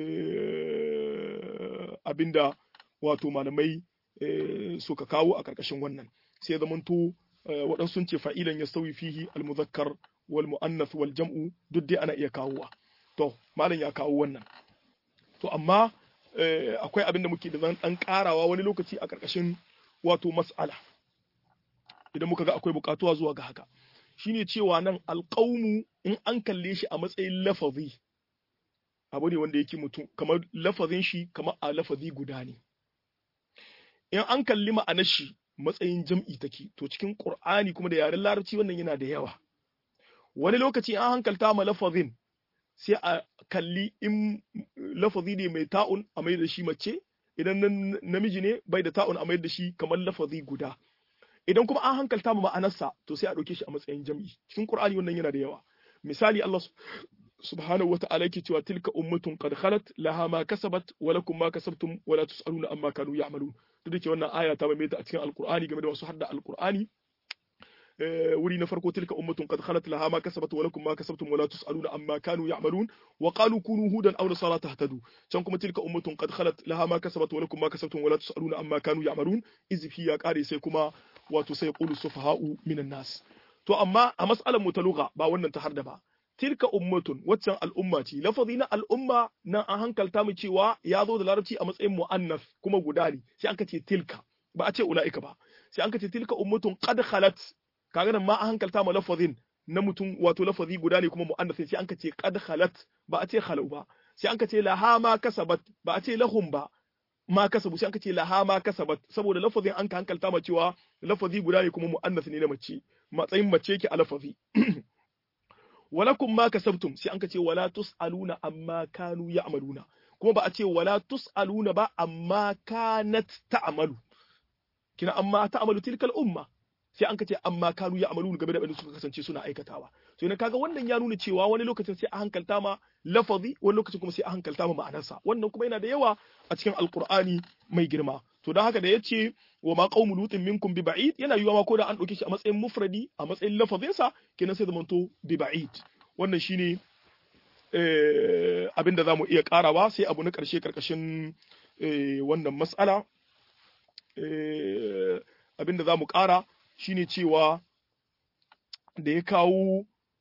A: abinda wato malamai suka kawo a ƙarƙashin wannan sai zamanto waɗansu sun ce fa'ilan ya sauyi fihi almuzakkar wal mu'annath wal jam'u duk dai ana iya kawowa to malam ya kawo wannan to amma akwai abin da muke da zan ɗan ƙarawa wani lokaci a ƙarƙashin wato mas'ala idan muka ga akwai buƙatuwa zuwa ga haka shine cewa nan alƙaumu in an kalle shi a matsayin lafazi abu ne wanda yake mutum kamar lafazin shi kamar a lafazi guda ne in an kalli ma'anar shi matsayin jam'i take to cikin qur'ani kuma da yaren larabci wannan yana da yawa wani lokaci an hankalta ma lafazin sai a kalli in lafazi ne mai ta'un a mai da shi mace idan namiji ne bai da ta'un a mai da shi kamar lafazi guda idan kuma an hankalta ma ma'anarsa to sai a ɗauke shi a matsayin jam'i cikin qur'ani wannan yana da yawa misali Allah subhanahu wata'ala yake cewa tilka ummatun qad khalat laha ma kasabat wa lakum ma kasabtum wa la tusaluna amma kanu ya'malun duk da ke wannan aya ta mai ta a cikin alqur'ani game da wasu hadda alqur'ani wuri na farko tilka ummatun qad khalat laha ma kasabat wa lakum ma kasabtum wa la tusaluna amma kanu ya'malun wa qalu kunu hudan aw nasara tahtadu can kuma tilka ummatun qad khalat laha ma kasabat wa lakum ma kasabtum wa la tusaluna amma kanu ya'malun izfi ya kare sai kuma wato sai qulu sufaha'u minan nas to amma a mas'alar mu ta lugha ba wannan ta harda ba tilka ummatun waccan al'umma ce lafazi na al'umma nan an hankalta mu cewa ya zo da larabci a matsayin mu'annas kuma guda ne sai aka ce tilka ba a ce ula'ika ba sai an ce tilka ummatun qad khalat kaga nan ma an hankalta mu lafazin na mutum wato lafazi guda ne kuma mu'annas sai an ce qad khalat ba a ce khalau ba sai an ce laha ma kasabat ba a ce lahum ba ma kasabu sai an ce laha ma kasabat saboda lafazin an ka hankalta mu cewa lafazi guda ne kuma mu'annas ne na mace matsayin mace yake a lafazi walakum ma kasabtum sai an ka ce wala tusaluna amma kanu ya'maluna kuma ba a ce wala tusaluna ba amma kanat ta'malu kina amma ta'malu tilkal umma sai an ka ce amma kanu ya'maluna game da abin da suka kasance suna aikatawa to ina kaga wannan ya nuna cewa wani lokacin sai a hankalta ma lafazi wani lokacin kuma sai a hankalta ma ma'anarsa wannan kuma yana da yawa a cikin alqur'ani mai girma to dan haka da yace wa ma qaumu lutin minkum bi ba'id yana yiwa ma ko da an dauke shi a matsayin mufradi a matsayin lafazin sa kenan sai zamanto bi ba'id wannan shine eh abinda zamu iya karawa sai abu na karshe karkashin wannan mas'ala abinda zamu kara shine cewa da ya kawo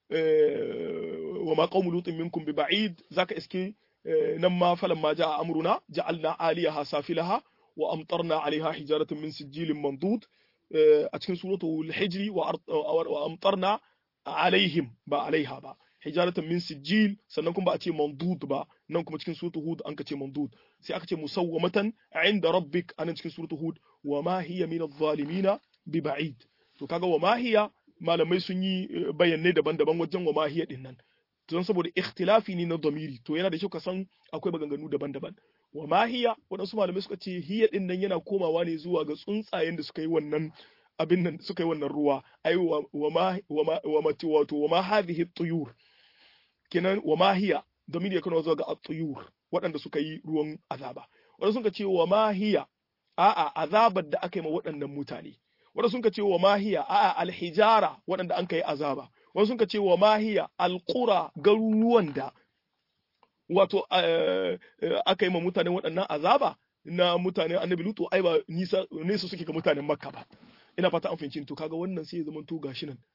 A: wa ma qaumu lutin minkum bi ba'id zaka iske nan ma falan ma ja'a amruna ja'alna aliyaha safilaha wa amtarna alaiha hijaratan min sijilin mandud a cikin suratul hijri wa amtarna alaihim ba alaiha ba hijaratan min sijil sannan kuma ba a ce mandud ba nan kuma cikin suratul hud an ka ce mandud sai aka ce musawwamatan inda rabbik anan cikin suratul hud wa ma hiya min adh-dhalimina bi ba'id to kaga wa ma hiya malamai sun yi bayanai daban-daban wajen wa ma hiya din nan don saboda ikhtilafi ne na domiri to yana da kyau ka san akwai maganganu daban-daban wa ma hiya waɗansu malamai suka ce hiya din nan yana komawa ne zuwa ga tsuntsayen da suka yi wannan abin nan suka yi wannan ruwa ai wa ma wa ma wa ma wato wa ma hadhihi tuyur kenan wa ma hiya domiri ya kana zuwa ga at-tuyur waɗanda suka yi ruwan azaba waɗansu suka ce wa ma hiya a'a azabar da aka yi ma waɗannan mutane waɗansu suka ce wa ma hiya a'a alhijara waɗanda an kai azaba wasu suka ce wa mahiya alƙura garuruwan da wato aka yi ma mutanen waɗannan azaba na mutanen annabi lutu ai ba nisa nesa suke ga mutanen makka ba ina fata an fahimci to kaga wannan sai ya zama to gashi nan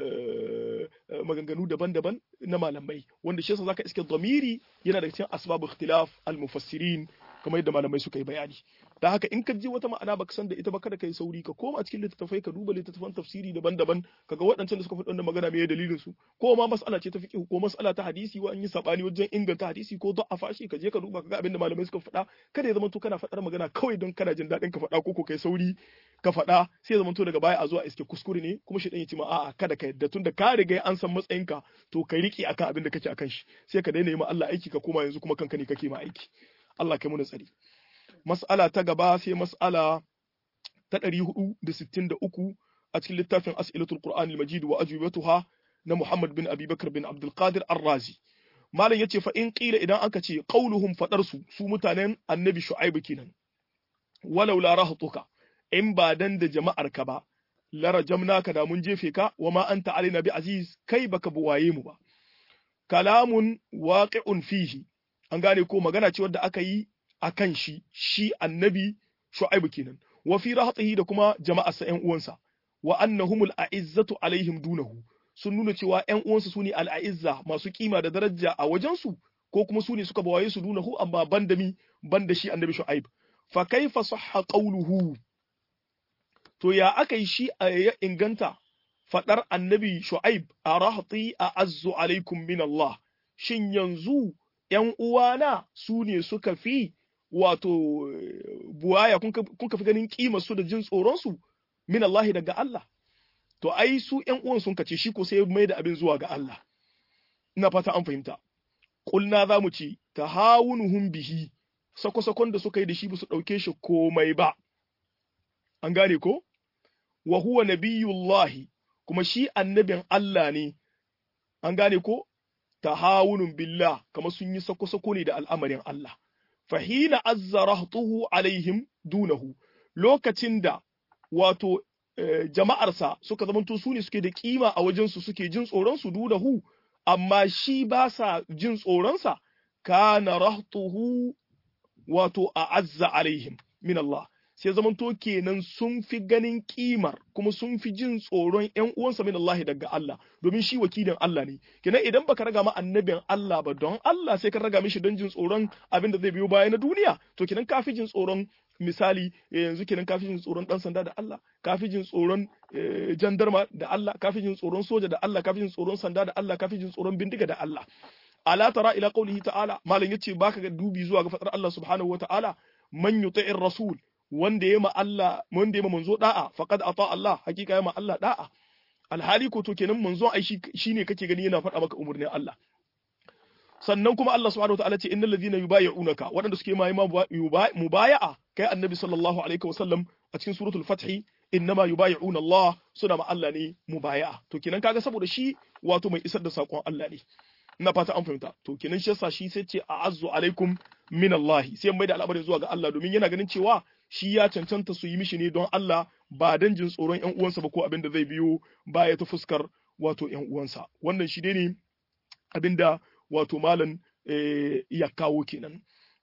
A: maganganu daban-daban na malamai wanda shi yasa zaka iske dhamiri yana daga cikin asbab ikhtilaf al-mufassirin kamar yadda malamai suka yi bayani da haka in ka ji wata ma'ana baka san da ita ba kada kai sauri ka koma cikin littattafai ka duba littattafan tafsiri daban-daban kaga waɗancan da suka faɗi wannan magana me dalilin su ko ma mas'ala ce ta fiqh ko mas'ala ta hadisi wa an yi sabani wajen inganta hadisi ko da'afa shi ka je ka duba kaga abin da malamai suka faɗa kada ya zama to kana faɗar magana kawai don kana jin daɗin ka faɗa ko ko kai sauri ka faɗa sai ya zama to daga baya a zuwa iske kuskure ne kuma shi dan ya ce ma a'a kada ka yadda tunda ka riga an san matsayinka to ka riƙe akan abin da kake akan shi sai ka daina yi ma Allah aiki ka koma yanzu kuma kanka ne kake ma aiki Allah kai mu tsari mas'ala ta gaba sai mas'ala ta 463 a cikin littafin as'ilatul qur'an al-majid wa ajwibatuha na Muhammad bin Abi Bakar bin Abdul Qadir Ar-Razi malam yace fa in qila idan aka ce qauluhum fadar su su mutanen annabi Shu'aib kenan walau la rahtuka in ba dan da jama'ar ka ba la rajamnaka da mun jefe ka wa ma anta alaina bi aziz kai baka buwaye mu ba kalamun waqi'un fihi an gane ko magana ce wadda aka yi a kan shi shi annabi shu'aibu kenan wa fi rahatihi da kuma jama'arsa ƴan uwansa wa annahumul a'izzatu alaihim dunahu sun nuna cewa ƴan uwansa sune al'a'izza masu kima da daraja a wajensu ko kuma sune suka bawaye su dunahu amma banda mi banda shi annabi shu'aib fa kaifa sahha qawluhu to ya aka yi shi ya inganta fadar annabi shu'aib a rahati a azzu alaikum min Allah shin yanzu ’yan uwana su ne suka fi wato buwaya kun ka fi ganin kima su da jin tsoronsu min Allah daga Allah to ai su ’yan uwan sun kace shi ko sai mai da abin zuwa ga Allah ina fata an fahimta kulna za mu ci tahawunuhum bihi sako-sakon da suka yi da shi ba su ɗauke shi komai ba an gane ko wa huwa nabiyullahi kuma shi annabin Allah ne an gane ko tahawunun billah kamar sun yi sako-sako ne da al'amarin Allah. Fahina azzarahtuhu alaihim dunahu lokacin da wato jama'arsa suka zamanto su ne suke da kima a wajensu suke jin tsoronsu dunahu, amma shi ba sa jin tsoronsa, kana rahtuhu wato a azza alaihim min Allah. sai zamanto kenan sun fi ganin kimar kuma sun fi jin tsoron ƴan uwansa min Allah daga Allah domin shi wakilin Allah ne kenan idan baka raga ma annabin Allah ba don Allah sai ka raga mishi don jin tsoron abin da zai biyo baya na duniya to kenan ka fi jin tsoron misali yanzu kenan ka fi jin tsoron dan sanda da Allah ka fi jin tsoron jandarma da Allah ka fi jin tsoron soja da Allah ka fi jin tsoron sanda da Allah ka fi jin tsoron bindiga da Allah ala tara ila qawlihi ta'ala malam yace baka ga dubi zuwa ga fadar Allah subhanahu wa ta'ala man yuti'ir rasul wanda ya ma Allah wanda ya ma manzo da'a faqad ata Allah hakika ya ma Allah da'a alhali ko to kenan manzo ai shine kake gani yana faɗa maka umurnin Allah sannan kuma Allah subhanahu wataala ce innal ladhina yubayyi'unaka waɗanda suke mai mubaya'a kai annabi sallallahu alaihi wasallam a cikin suratul fath innama yubayyi'una Allah suna ma Allah ne mubaya'a to kenan kaga saboda shi wato mai isar da sakon Allah ne ina fata an fahimta to kenan shi yasa shi sai ce a'azzu alaikum min Allah sai mai da al'amarin zuwa ga Allah domin yana ganin cewa shi ya cancanta su yi mishi ne don Allah ba dan jin tsoron ƴan uwansa ba ko abin da zai biyo baya ta fuskar wato ƴan uwansa wannan shi ne abin da wato malam ya kawo kenan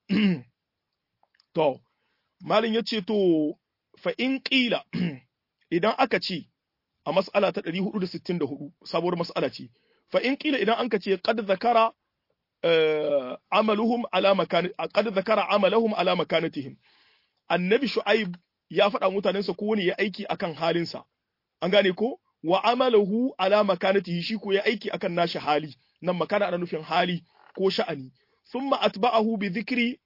A: to malam ya ce to fa in ƙila idan aka ce a mas'ala ta 464 sabuwar mas'ala ce fa in ƙila idan an ka ce qad zakara amaluhum ala makan qad zakara amalahum ala makanatihim annabi shu'aib ya faɗa mutanensa ko wani ya aiki akan halinsa an gane ko wa amalahu ala makanatihi shi ko ya aiki akan nashi hali nan makana ana nufin hali ko sha'ani thumma atba'ahu bi dhikri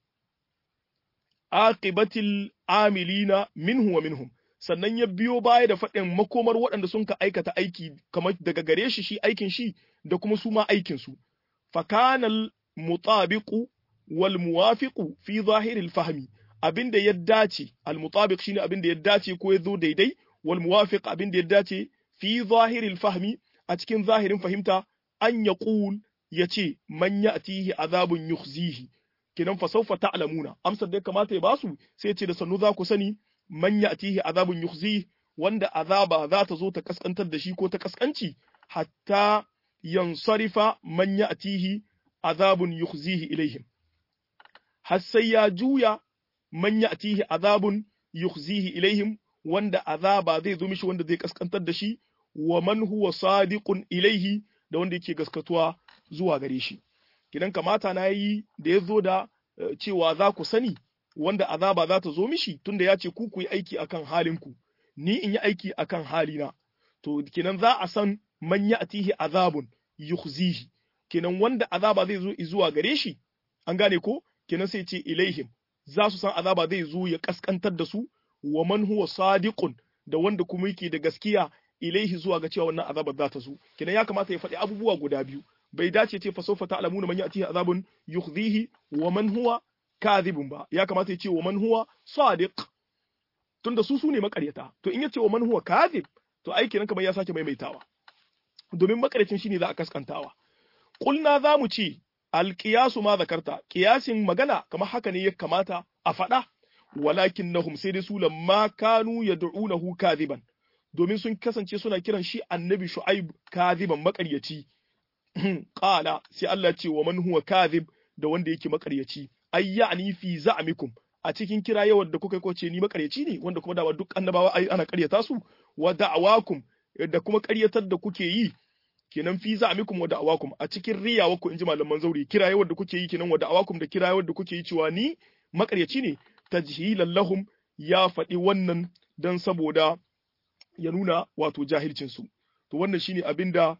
A: aqibatil amilina minhu wa minhum sannan ya biyo baya da faɗin makomar waɗanda sun ka aikata aiki kamar daga gare shi shi aikin shi da kuma su ma aikin su fakanal mutabiqu wal muwafiqu fi zahiril fahmi abinda ya dace al mutabiq shine abinda ya dace ko ya zo daidai wal muwafiq abinda ya dace fi zahiril fahmi a cikin zahirin fahimta an yaqul yace man ya'tihi azabun yukhzihi kinan fa sawfa ta'lamuna amsar da ya kamata ya basu sai ce da sannu za ku sani man ya'tihi azabun yukhzihi wanda azaba za ta zo ta kaskantar da shi ko ta kaskanci hatta yansarifa man ya'tihi azabun yukhzihi ilaihim har sai ya juya man ya'tihi azabun yukhzihi ilaihim wanda azaba zai zo mishi wanda zai kaskantar da shi wa man huwa sadiqun ilaihi da wanda yake gaskatuwa zuwa gare shi kidan kamata na yi da ya zo da cewa za ku sani wanda azaba za ta zo mishi tunda ya ce ku ku yi aiki akan halinku ni in yi aiki akan halina to kinan za a san man ya'tihi azabun yukhzihi kenan wanda azaba zai zo zuwa gare shi an gane ko kenan sai ce ilaihim za su san azaba zai zo ya kaskantar da su wa man huwa sadiqun da wanda kuma yake da gaskiya ilaihi zuwa ga cewa wannan azabar za ta zo kenan ya kamata ya faɗi abubuwa guda biyu bai dace ce fa sawfa ta'lamuna man ya'tihi azabun yukhzihi wa man huwa kadhibun ba ya kamata ya ce wa man huwa sadiq tunda su su ne makaryata to in ya ce wa man huwa kadhib to aiki nan kamar ya sake maimaitawa domin makaryacin shine za a kaskantawa kulna za mu ce alqiyasu ma zakarta qiyasin magana kamar haka ne ya kamata a faɗa walakinnahum sai dai su lamma kanu yad'unahu kadhiban domin sun kasance suna kiran shi annabi shu'aib kadhiban makaryaci qala sai Allah ce wa man huwa kadhib da wanda yake makaryaci ay ya'ni fi za'mikum a cikin kira yawan da kuka ce ni makaryaci ne wanda kuma da duk annabawa ai ana karyata su wa da'awakum da kuma karyatar da kuke yi kenan fi za'mikum wa da'awakum a cikin riyawa ku inji malaman zauri kira yawan da kuke yi kenan wa da'awakum da kira yawan da kuke yi cewa ni makaryaci ne tajhilan lahum ya faɗi wannan dan saboda ya nuna wato jahilcin su to wannan shine abinda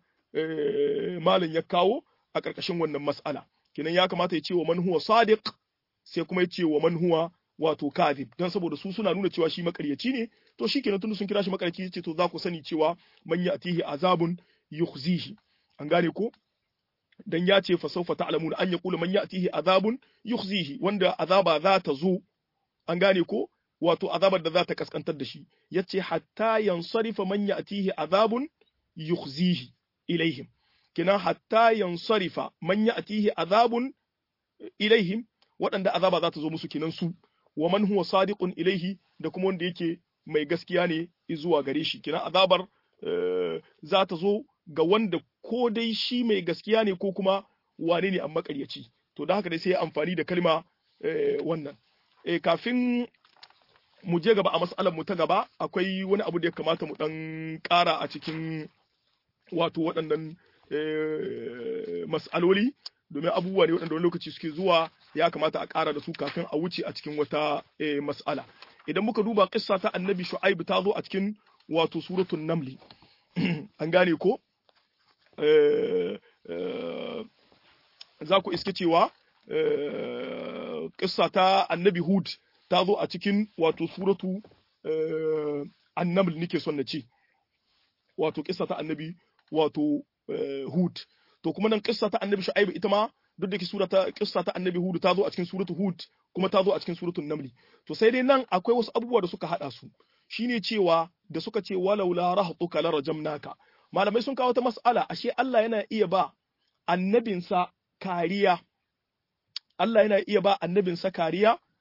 A: malam ya kawo a ƙarƙashin wannan mas'ala kenan ya kamata ya ce wa man huwa sadiq sai kuma ya ce wa man huwa wato kadhib dan saboda su suna nuna cewa shi makaryaci ne to shikenan tunda sun kira shi makaryaci ce to za ku sani cewa man ya'tihi azabun yukhzihi an gane ko dan ya ce fa sawfa ta'lamuna an yaqulu man ya'tihi azabun yukhzihi wanda azaba za ta zo an gane ko wato azabar da za ta kaskantar da shi yace hatta yansarifa man ya'tihi azabun yukhzihi ilaihim kina hatta yansarifa man ya'tihi azabun ilaihim waɗanda azaba za ta zo musu kinan su wa man huwa sadiqun ilaihi da kuma wanda yake mai gaskiya ne zuwa gare shi kina azabar za ta zo ga wanda ko dai shi mai gaskiya ne ko kuma wane ne amma ƙaryaci to da haka dai sai amfani da kalma wannan kafin mu je gaba a mas'alar mu ta gaba akwai wani abu da ya kamata mu dan ƙara a cikin wato waɗannan mas'aloli domin abubuwa ne waɗanda wani lokaci suke zuwa ya kamata a ƙara da su kafin a wuce a cikin wata mas'ala idan muka duba kissa ta annabi shu'aib ta zo a cikin wato suratul namli an gane ko za ku iske cewa kissa ta annabi hud ta zo a cikin wato suratu annaml nake son na ce wato kissa ta annabi wato hud to kuma nan kissa ta annabi shu'aib ita ma duk da ke sura ta kissa ta annabi hud ta zo a cikin suratu hud kuma ta zo a cikin suratul namli to sai dai nan akwai wasu abubuwa da suka hada su shine cewa da suka ce walau la rahtuka la rajamnaka malamai sun kawo ta mas'ala ashe Allah yana iya ba annabinsa kariya Allah yana iya ba annabinsa kariya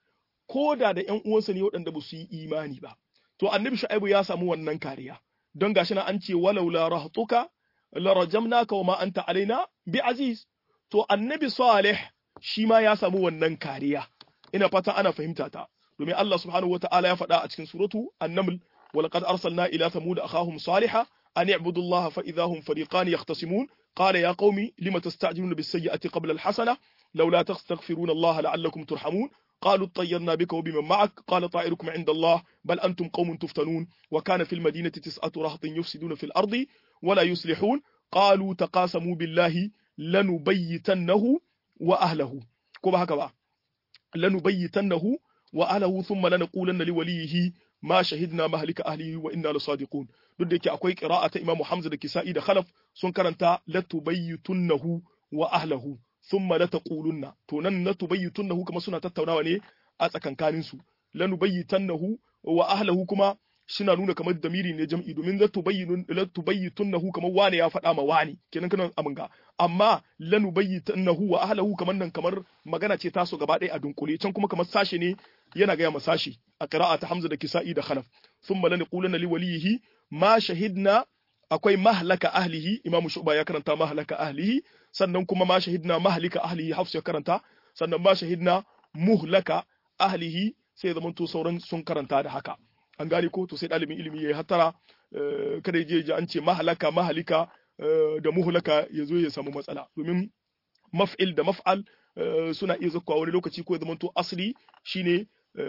A: ko da da ƴan uwansa ne waɗanda ba su yi imani ba to annabi shu'aibu ya samu wannan kariya don gashi na an ce walaula rahtuka la rajamnaka wa ma anta alaina bi aziz to annabi salih shi ma ya samu wannan kariya ina fata ana fahimta ta domin Allah subhanahu wata'ala ya faɗa a cikin suratu an-naml ولقد أرسلنا إلى ثمود أخاهم صالحا أن اعبدوا الله فإذا هم فريقان يختصمون قال يا قوم لم تستعجلون بالسيئة قبل الحسنة لولا تستغفرون الله لعلكم ترحمون قالوا اطيرنا بك وبمن معك قال طائركم عند الله بل أنتم قوم تفتنون وكان في المدينة تسعة رهط يفسدون في الأرض ولا يصلحون قالوا تقاسموا بالله لنبيتنه وأهله كما هكذا لنبيتنه وأهله ثم لنقولن لوليه ma shahidna mahlika ahlihi wa inna lasadiqun duk da yake akwai qira'a ta Imam Hamza da Kisa'i da Khalaf sun karanta latubayyitunnahu wa ahlahu thumma lataqulunna to nan latubayyitunnahu kuma suna tattaunawa ne a tsakankanin su lanubayyitannahu wa ahlahu kuma suna nuna kamar damiri ne jam'i domin latubayyinun latubayyitunnahu kamar wane ya faɗa ma wani kenan kana aminga amma lanubayyitannahu wa ahlahu kamar nan kamar magana ce taso gaba ɗaya a dunkule can kuma kamar sashe ne yana gaya ma sashi a qira'a ta Hamza da Kisa'i da Khalaf thumma lanqulanna liwalihi ma shahidna akwai mahlaka ahlihi Imam Shu'ba ya karanta mahlaka ahlihi sannan kuma ma shahidna mahlika ahlihi Hafs ya karanta sannan ma shahidna muhlaka ahlihi sai zaman to sauran sun karanta da haka an gane ko to sai dalibin ilimi yayi hatara kada je ji an ce mahlaka mahlika da muhlaka yazo ya samu matsala domin maf'il da maf'al suna iya zakkuwa wani lokaci ko ya zama to asli shine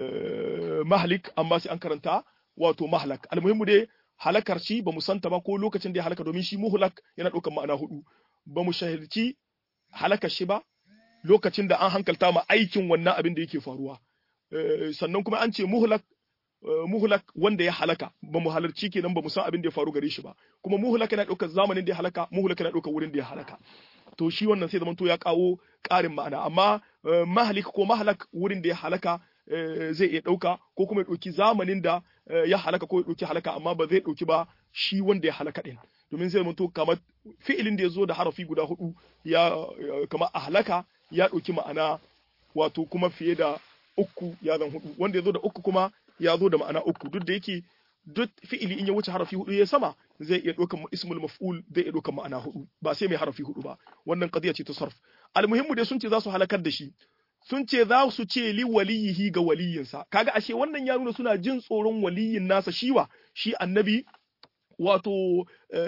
A: mahlik amma sai an karanta wato mahlak almuhimmu dai halakar shi ba mu santa ba ko lokacin da ya halaka domin shi muhlak yana ɗaukar ma'ana hudu ba mu shahilci halakar shi ba lokacin da an hankalta ma aikin wannan abin da yake faruwa sannan kuma an ce muhlak muhlak wanda ya halaka ba mu halarci kenan ba mu san abin da ya faru gare shi ba kuma muhlak yana ɗaukar zamanin da ya halaka muhlak yana ɗaukar wurin da ya halaka to shi wannan sai zamanto ya kawo ƙarin ma'ana amma mahalik ko mahalak wurin da ya halaka zai iya ɗauka ko kuma ya ɗauki zamanin da ya halaka ko ya ɗauki halaka amma ba zai ɗauki ba shi wanda ya halaka ɗin domin zai zamanto kamar fi'ilin da ya zo da harafi guda hudu ya kamar a halaka ya ɗauki ma'ana wato kuma fiye da uku ya zan hudu wanda ya zo da uku kuma ya zo da ma'ana uku duk da yake duk fi'ili in ya wuce harafi hudu ya sama zai iya ɗaukan ismul maf'ul zai iya ɗaukan ma'ana hudu ba sai mai harafi hudu ba wannan qadiya ce ta sarf almuhimmu dai sun ce za su halakar da shi sun ce za su ce li waliyihi ga waliyinsa kaga ashe wannan ya nuna suna jin tsoron waliyin nasa shiwa shi annabi wato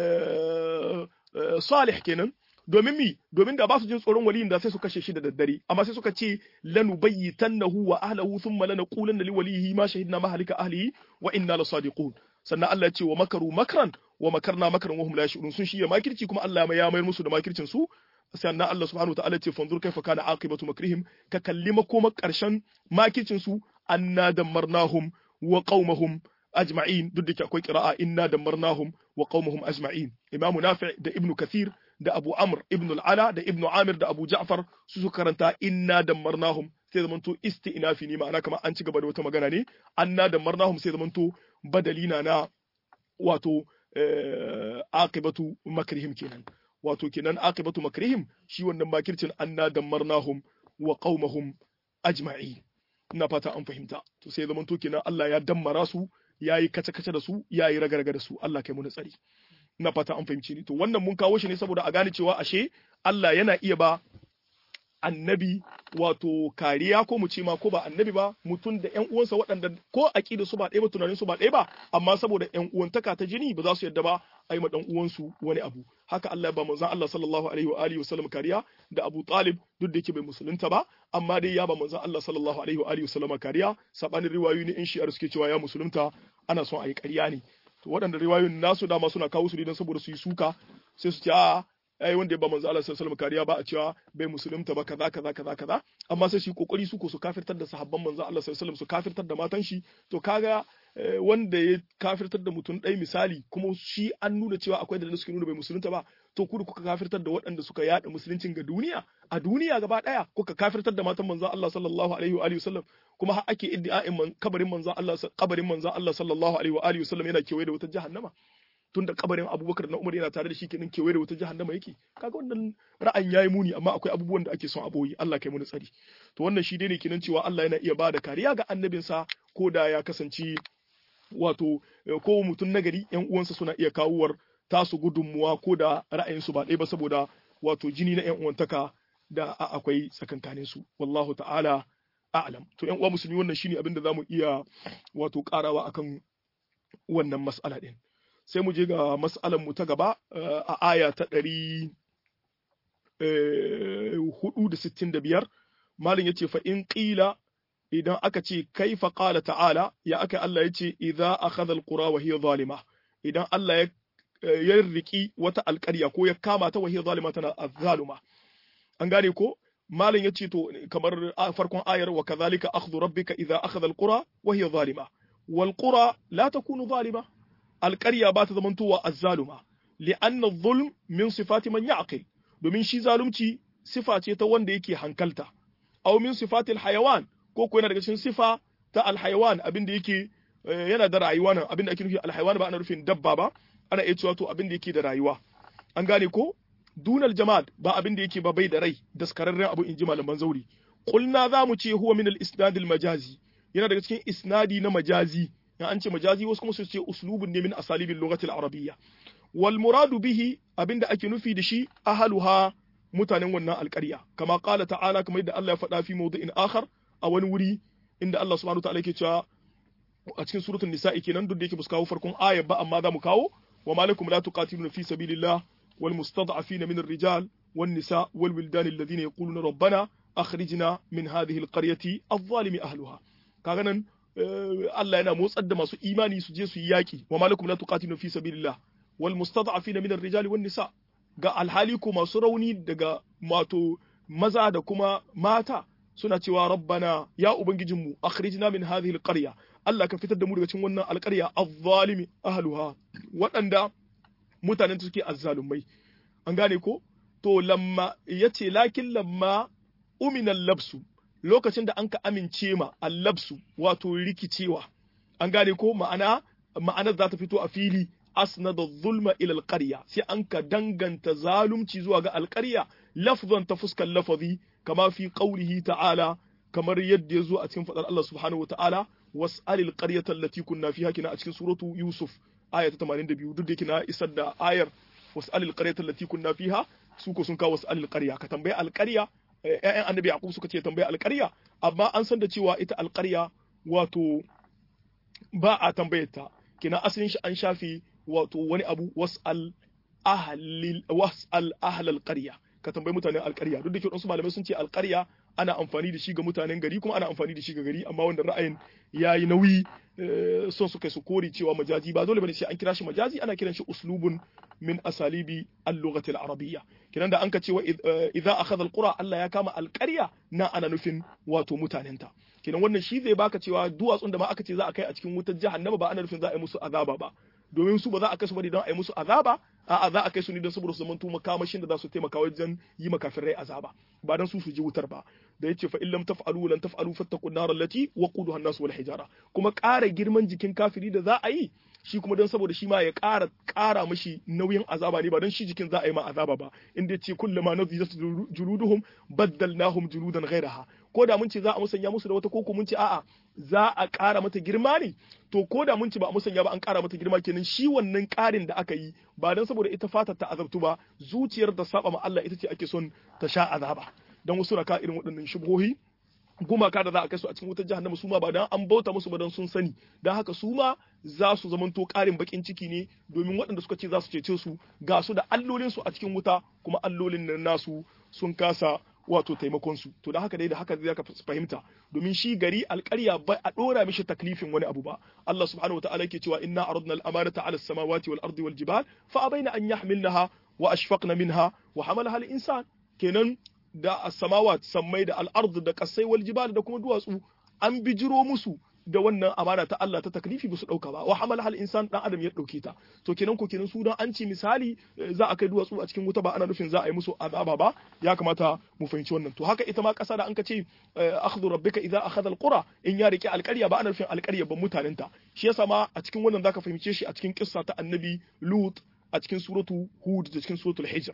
A: salih kenan domin mi domin da ba su jin tsoron waliyin da sai su kashe shi da daddare amma sai suka ce lanu bayyitannahu wa ahlihi thumma lanaqulanna li walihi ma shahidna mahalika ahlihi wa inna lasadiqun sannan Allah ya ce wa makaru makran wa makarna makran wa hum la yashurun sun shiya makirci kuma Allah ya mayar musu da makircin su sannan Allah subhanahu wataala ce fanzur kaifa kana aqibatu makrihim ka kalli makoma karshen makircin su anna damarnahum wa qaumahum ajma'in duk da akwai qira'a inna damarnahum wa qaumahum ajma'in imamu nafi' da ibnu kathir da abu amr ibn al-ala da ibnu amir da abu ja'far su su karanta inna damarnahum sai zamanto isti'nafi ne ma'ana kamar an ci gaba da wata magana ne anna damarnahum sai zamanto badalina na wato aqibatu makrihim kenan wato kenan aqibatu makrihim shi wannan makircin anna damarnahum wa qaumahum ajma'in ina fata an fahimta to sai zamanto kenan Allah ya dammara su yayi kace-kace da su yayi ragarga da su Allah kai mu tsari ina fata an fahimci ni to wannan mun kawo shi ne saboda a gane cewa ashe Allah yana iya ba annabi wato kariya ko mu ce ma ko ba annabi ba mutum da ƴan uwansa waɗanda ko aqida su ba ɗaya ba tunanin su ba ɗaya ba amma saboda ƴan uwantaka ta jini ba za su yadda ba a yi ma ɗan uwansu wani abu haka Allah ya ba manzon Allah sallallahu alaihi wa alihi wasallam kariya da Abu Talib duk da yake bai musulunta ba amma dai ya ba manzon Allah sallallahu alaihi wa alihi wasallam kariya sabanin riwayoyi ne in shi'ar suke cewa ya musulunta ana son a yi ƙarya ne to waɗanda riwayoyin nasu dama suna kawo su ne don saboda su yi suka sai su ce a ai wanda ya ba manzo Allah sallallahu alaihi kariya ba a cewa bai musulunta ba kaza kaza kaza kaza amma sai shi kokari su ko su kafirtar da sahabban manzo Allah sallallahu alaihi su kafirtar da matan shi to kaga wanda ya kafirtar da mutum ɗaya misali kuma shi an nuna cewa akwai da suke nuna bai musulunta ba to ku kuka kafirtar da waɗanda suka yada musuluncin ga duniya a duniya gaba ɗaya kuka kafirtar da matan manzo Allah sallallahu alaihi wa alihi wasallam kuma har ake iddia'in kabarin manzo Allah kabarin manzo Allah sallallahu alaihi wa alihi wasallam yana kewaye da wata jahannama tunda kabarin Abubakar na Umar yana tare da shi kenan kewaye da wata jahannama yake kaga wannan ra'ayin yayi muni amma akwai abubuwan da ake son a boye Allah kai mu tsari to wannan shi dai ne kenan cewa Allah yana iya bada kariya ga annabinsa ko da ya kasance wato ko mutum nagari yan uwansa suna iya kawuwar tasu gudunmuwa ko da ra'ayinsu ba ɗaya ba saboda wato jini na yan uwantaka da akwai tsakankanin su wallahu ta'ala a'lam to yan uwa musulmi wannan shine abin da zamu iya wato karawa akan wannan mas'ala din sai mu je ga mas'alan mu ta gaba a aya ta ɗari hudu da sittin da biyar malin ya ce fa in ƙila idan aka ce kaifa qala ta'ala ya aka Allah ya ce idza akhadha alqura wa hiya zalima idan Allah ya ya riki wata alƙarya ko ya kama ta wa hiya zalima tana azzaluma an gane ko malin ya ce to kamar farkon ayar wa kadhalika akhdhu rabbika idza akhadha alqura wa hiya zalima wal qura la takunu zalima alƙarya ba ta zamantowa azzaluma li'anna adh-dhulm min sifati man ya'qil domin shi zalunci sifa ce ta wanda yake hankalta aw min sifatil hayawan ko ko yana daga cikin sifa ta alhayawan abin da yake yana da rayuwa nan abin da ake nufi alhayawan ba ana nufin dabba ba ana iya cewa to abin da yake da rayuwa an gane ko dunal jamad ba abin da yake ba bai da rai daskararren abu in ji malaman zauri qulna za mu ce huwa min al isnad al majazi yana daga cikin isnadi na majazi in an ce majazi wasu kuma su ce uslubun ne min asalibil lughati al arabiyya wal muradu bihi abinda ake nufi da shi ahaluha mutanen wannan alƙarya kama qala ta'ala kamar yadda Allah ya faɗa fi mawdu'in akhar a wani wuri inda Allah subhanahu wa ta'ala yake cewa a cikin suratul nisa'i kenan duk da yake kawo farkon ayar ba amma za mu kawo wa malakum la tuqatiluna fi sabilillah wal mustad'afina min ar-rijal wan nisa wal wildan alladhina yaquluna rabbana akhrijna min hadhihi al-qaryati adh-dhalimi ahliha kaga nan Allah yana motsar da masu imani su je su yi yaki wa malakum la tuqatiluna fi sabilillah wal mustad'afina min ar-rijal wan nisa ga alhali ko masu rauni daga mato maza da kuma mata suna cewa rabbana ya ubangijinmu akhrijna min hadhihi alqarya Allah ka fitar da mu daga cikin wannan alqarya adh-dhalimi ahluha waɗanda mutanen da suke azzalumai an gane ko to lamma yace lakin lamma umina labsu lokacin da anka amince ma allabsu wato rikicewa an gane ko ma'ana ma'anar za ta fito a fili asnada zulma ila alqarya sai an ka danganta zalunci zuwa ga alqarya lafzan ta fuskar lafazi kama fi qawlihi ta'ala kamar yadda ya zo a cikin fadar Allah subhanahu wata'ala was'alil qaryata allati kunna fiha kina a cikin suratu yusuf aya ta 82 duk da kina isar da ayar was'alil qaryata allati kunna fiha su ko sun kawo was'alil qarya ka tambaye alqarya ƴaƴan annabi yaqub suka ce tambaye alqarya amma an san da cewa ita alqarya wato ba a tambayarta kina asalin shi an shafi wato wani abu was'al ahlil was'al ahlal qarya ka tambayi mutanen alƙarya duk da ke wasu malamai sun ce alƙarya ana amfani da shi ga mutanen gari kuma ana amfani da shi ga gari amma wanda ra'ayin yayi nauyi son su kai su kori cewa majazi ba dole bane sai an kira shi majazi ana kiran shi uslubun min asalibi al-lughati al-arabiyya kiran da an ka cewa idza akhadha al-qura Allah ya kama alƙarya na ana nufin wato mutanenta kinan wannan shi zai baka cewa duwatsun da ma aka ce za a kai a cikin wutar jahannama ba ana nufin za a yi musu azaba ba domin su ba za a kai su bane don a yi musu azaba a'a za a kai su ne don saboda su zamanto makamashin da za su taimaka wajen yi makafirai azaba ba don su su ji wutar ba da yace fa illam taf'alu lan taf'alu fattaqun nar allati waquduha an-nas wal hijara kuma ƙara girman jikin kafiri da za a yi shi kuma don saboda shi ma ya ƙara ƙara mashi nauyin azaba ne ba don shi jikin za a yi ma azaba ba inda yace kullama nadhijat juluduhum baddalnahum juludan ghayraha ko da mun ce za a musanya musu da wata koko mun ce a'a za a ƙara mata girma ne to ko da mun ce ba a musanya ba an ƙara mata girma kenan shi wannan ƙarin da aka yi ba don saboda ita fatar ta azabtu ba zuciyar da saba ma Allah ita ce ake son ta sha azaba don wasu raka irin waɗannan shubhohi gumaka da za a kai su a cikin wutar jahannama su ma ba dan an bauta musu ba dan sun sani dan haka su ma za su zamanto ƙarin bakin ciki ne domin waɗanda suka ce za su cece su ga su da allolin su a cikin wuta kuma allolin nan nasu sun kasa wato taimakon su to da haka dai da haka zai ka fahimta domin shi gari alƙarya ba a dora mishi taklifin wani abu ba Allah subhanahu wa ta'ala yake cewa inna aradna al-amanata 'ala as-samawati wal ardi wal jibal fa abaina an yahmilnaha wa ashfaqna minha wa hamalaha al-insan kenan da as-samawat sammai da al-ard da kasai wal jibal da kuma duwatsu an bijiro musu da wannan amana ta Allah ta taklifi ba su dauka ba wa hamala hal insan dan adam ya dauke ta to kenan ko kenan su dan an ci misali za a kai duwatsu a cikin wuta ba ana nufin za a yi musu azaba ba ya kamata mu fahimci wannan to haka ita ma kasa da an ka ce akhdhu rabbika idza akhadha alqura in ya rike alƙarya ba ana nufin alƙarya ban mutanenta shi yasa ma a cikin wannan zaka fahimce shi a cikin kissa ta annabi lut a cikin suratu hud da cikin suratul hijr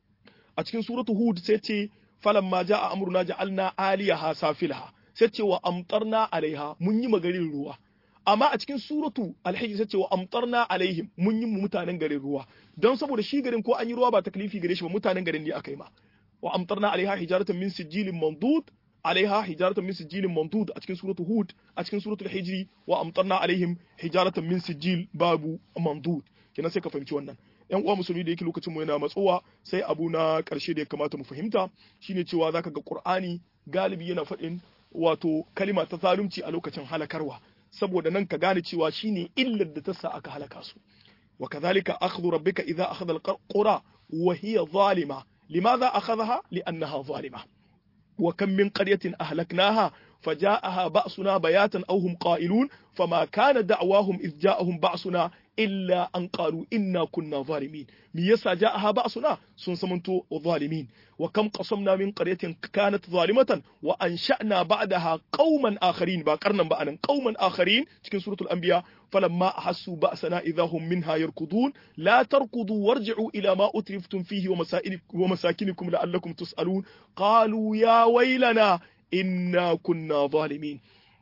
A: a cikin suratu hud sai ce falamma jaa amruna ja'alna aliyaha safilha sai ce wa amtarna alaiha mun yi magarin ruwa amma a cikin suratu alhijr sai ce wa amtarna alaihim mun yi mutanen garin ruwa don saboda shi garin ko an yi ruwa ba taklifi gare shi ba mutanen garin ne aka yi ma wa amtarna alaiha hijaratan min sijilin mandud alaiha hijaratan min sijilin mandud a cikin suratu hud a cikin suratul hijri wa amtarna alaihim hijaratan min sijil babu mandud kenan sai ka fahimci wannan yan uwa musulmi da yake lokacin mu yana matsowa sai abu na karshe da ya kamata mu fahimta shine cewa zaka ga qur'ani galibi yana faɗin wato kalima ta zalunci a lokacin halakarwa saboda nan ka gane cewa shine illar da ta sa aka halaka su wa kadhalika akhdhu rabbika idza akhadha alqura wa hiya zalima limadha akhadhaha li'annaha zalima wa kam min qaryatin ahlaknaha فجاءها بأسنا بياتا أو هم قائلون فما كان دعواهم إذ جاءهم بأسنا إلا أن قالوا إنا كنا ظالمين ميسا جاءها بأسنا سنسمنتو ظالمين وكم قصمنا من قرية كانت ظالمة وأنشأنا بعدها قوما آخرين باقرنا بأنا قوما آخرين تكن سورة الأنبياء فلما أحسوا بأسنا إذا هم منها يركضون لا تركضوا وارجعوا إلى ما أترفتم فيه ومساكنكم لعلكم تسألون قالوا يا ويلنا inna kunna zalimin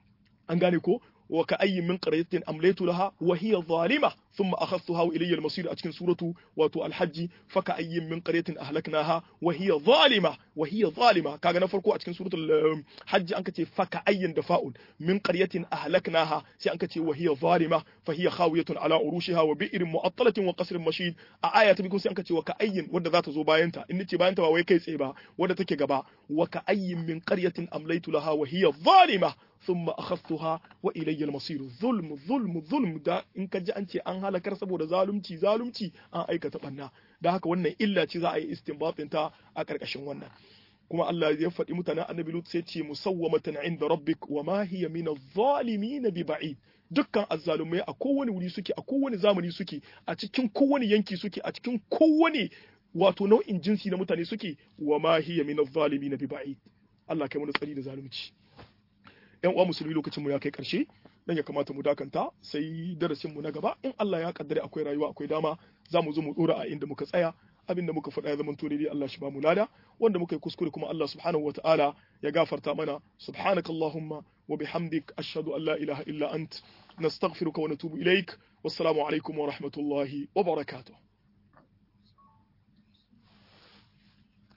A: an gane ko wa ka ayyin min qaryatin amlaytu laha wa hiya zalima thumma akhadhtuha wa ilayya al-masir a cikin suratu wato al-hajj fa ka ayyin min qaryatin ahlaknaha wa hiya zalima wa hiya zalima kaga na farko a cikin suratul hajj an kace fa ka ayyin da fa'ul min qaryatin ahlaknaha sai an kace wa hiya zalima fa hiya khawiyatun ala urushiha wa bi'rin mu'attalatin wa qasrin mashid a aya ta biyu sai an kace wa ka ayyin wanda za ta zo bayan ta in nace bayan ta ba wai kai tsaye ba wanda take gaba wa ka ayyin min qaryatin amlaytu laha wa hiya zalima ثم أخذتها وإلي المصير ظلم ظلم ظلم da in ka ji an ce an halakar saboda zalunci zalunci an aikata banna da haka wannan illa ce za a yi istinbatin ta a karkashin wannan kuma Allah ya faɗi mutanen annabi Lut sai ce musawwamatan inda rabbik wa ma hiya min adh-dhalimin bi ba'id dukkan azzalumai a kowane wuri suke a kowane zamani suke a cikin kowane yanki suke a cikin kowane wato nau'in jinsi na mutane suke wa ma hiya min adh-dhalimin bi ba'id Allah kai mu tsari da zalunci yan uwa musulmi lokacin mu ya kai karshe dan ya kamata mu dakanta sai darasin mu na gaba in Allah ya kaddare akwai rayuwa akwai dama za mu zo mu dora a inda muka tsaya abin da muka faɗa ya zama dai Allah shi ba mu lada wanda muka yi kuskure kuma Allah subhanahu wataala ya gafarta mana subhanakallahumma wa bihamdik ashhadu an la ilaha illa ant nastaghfiruka wa natubu ilaik wassalamu alaikum wa rahmatullahi wa barakatuh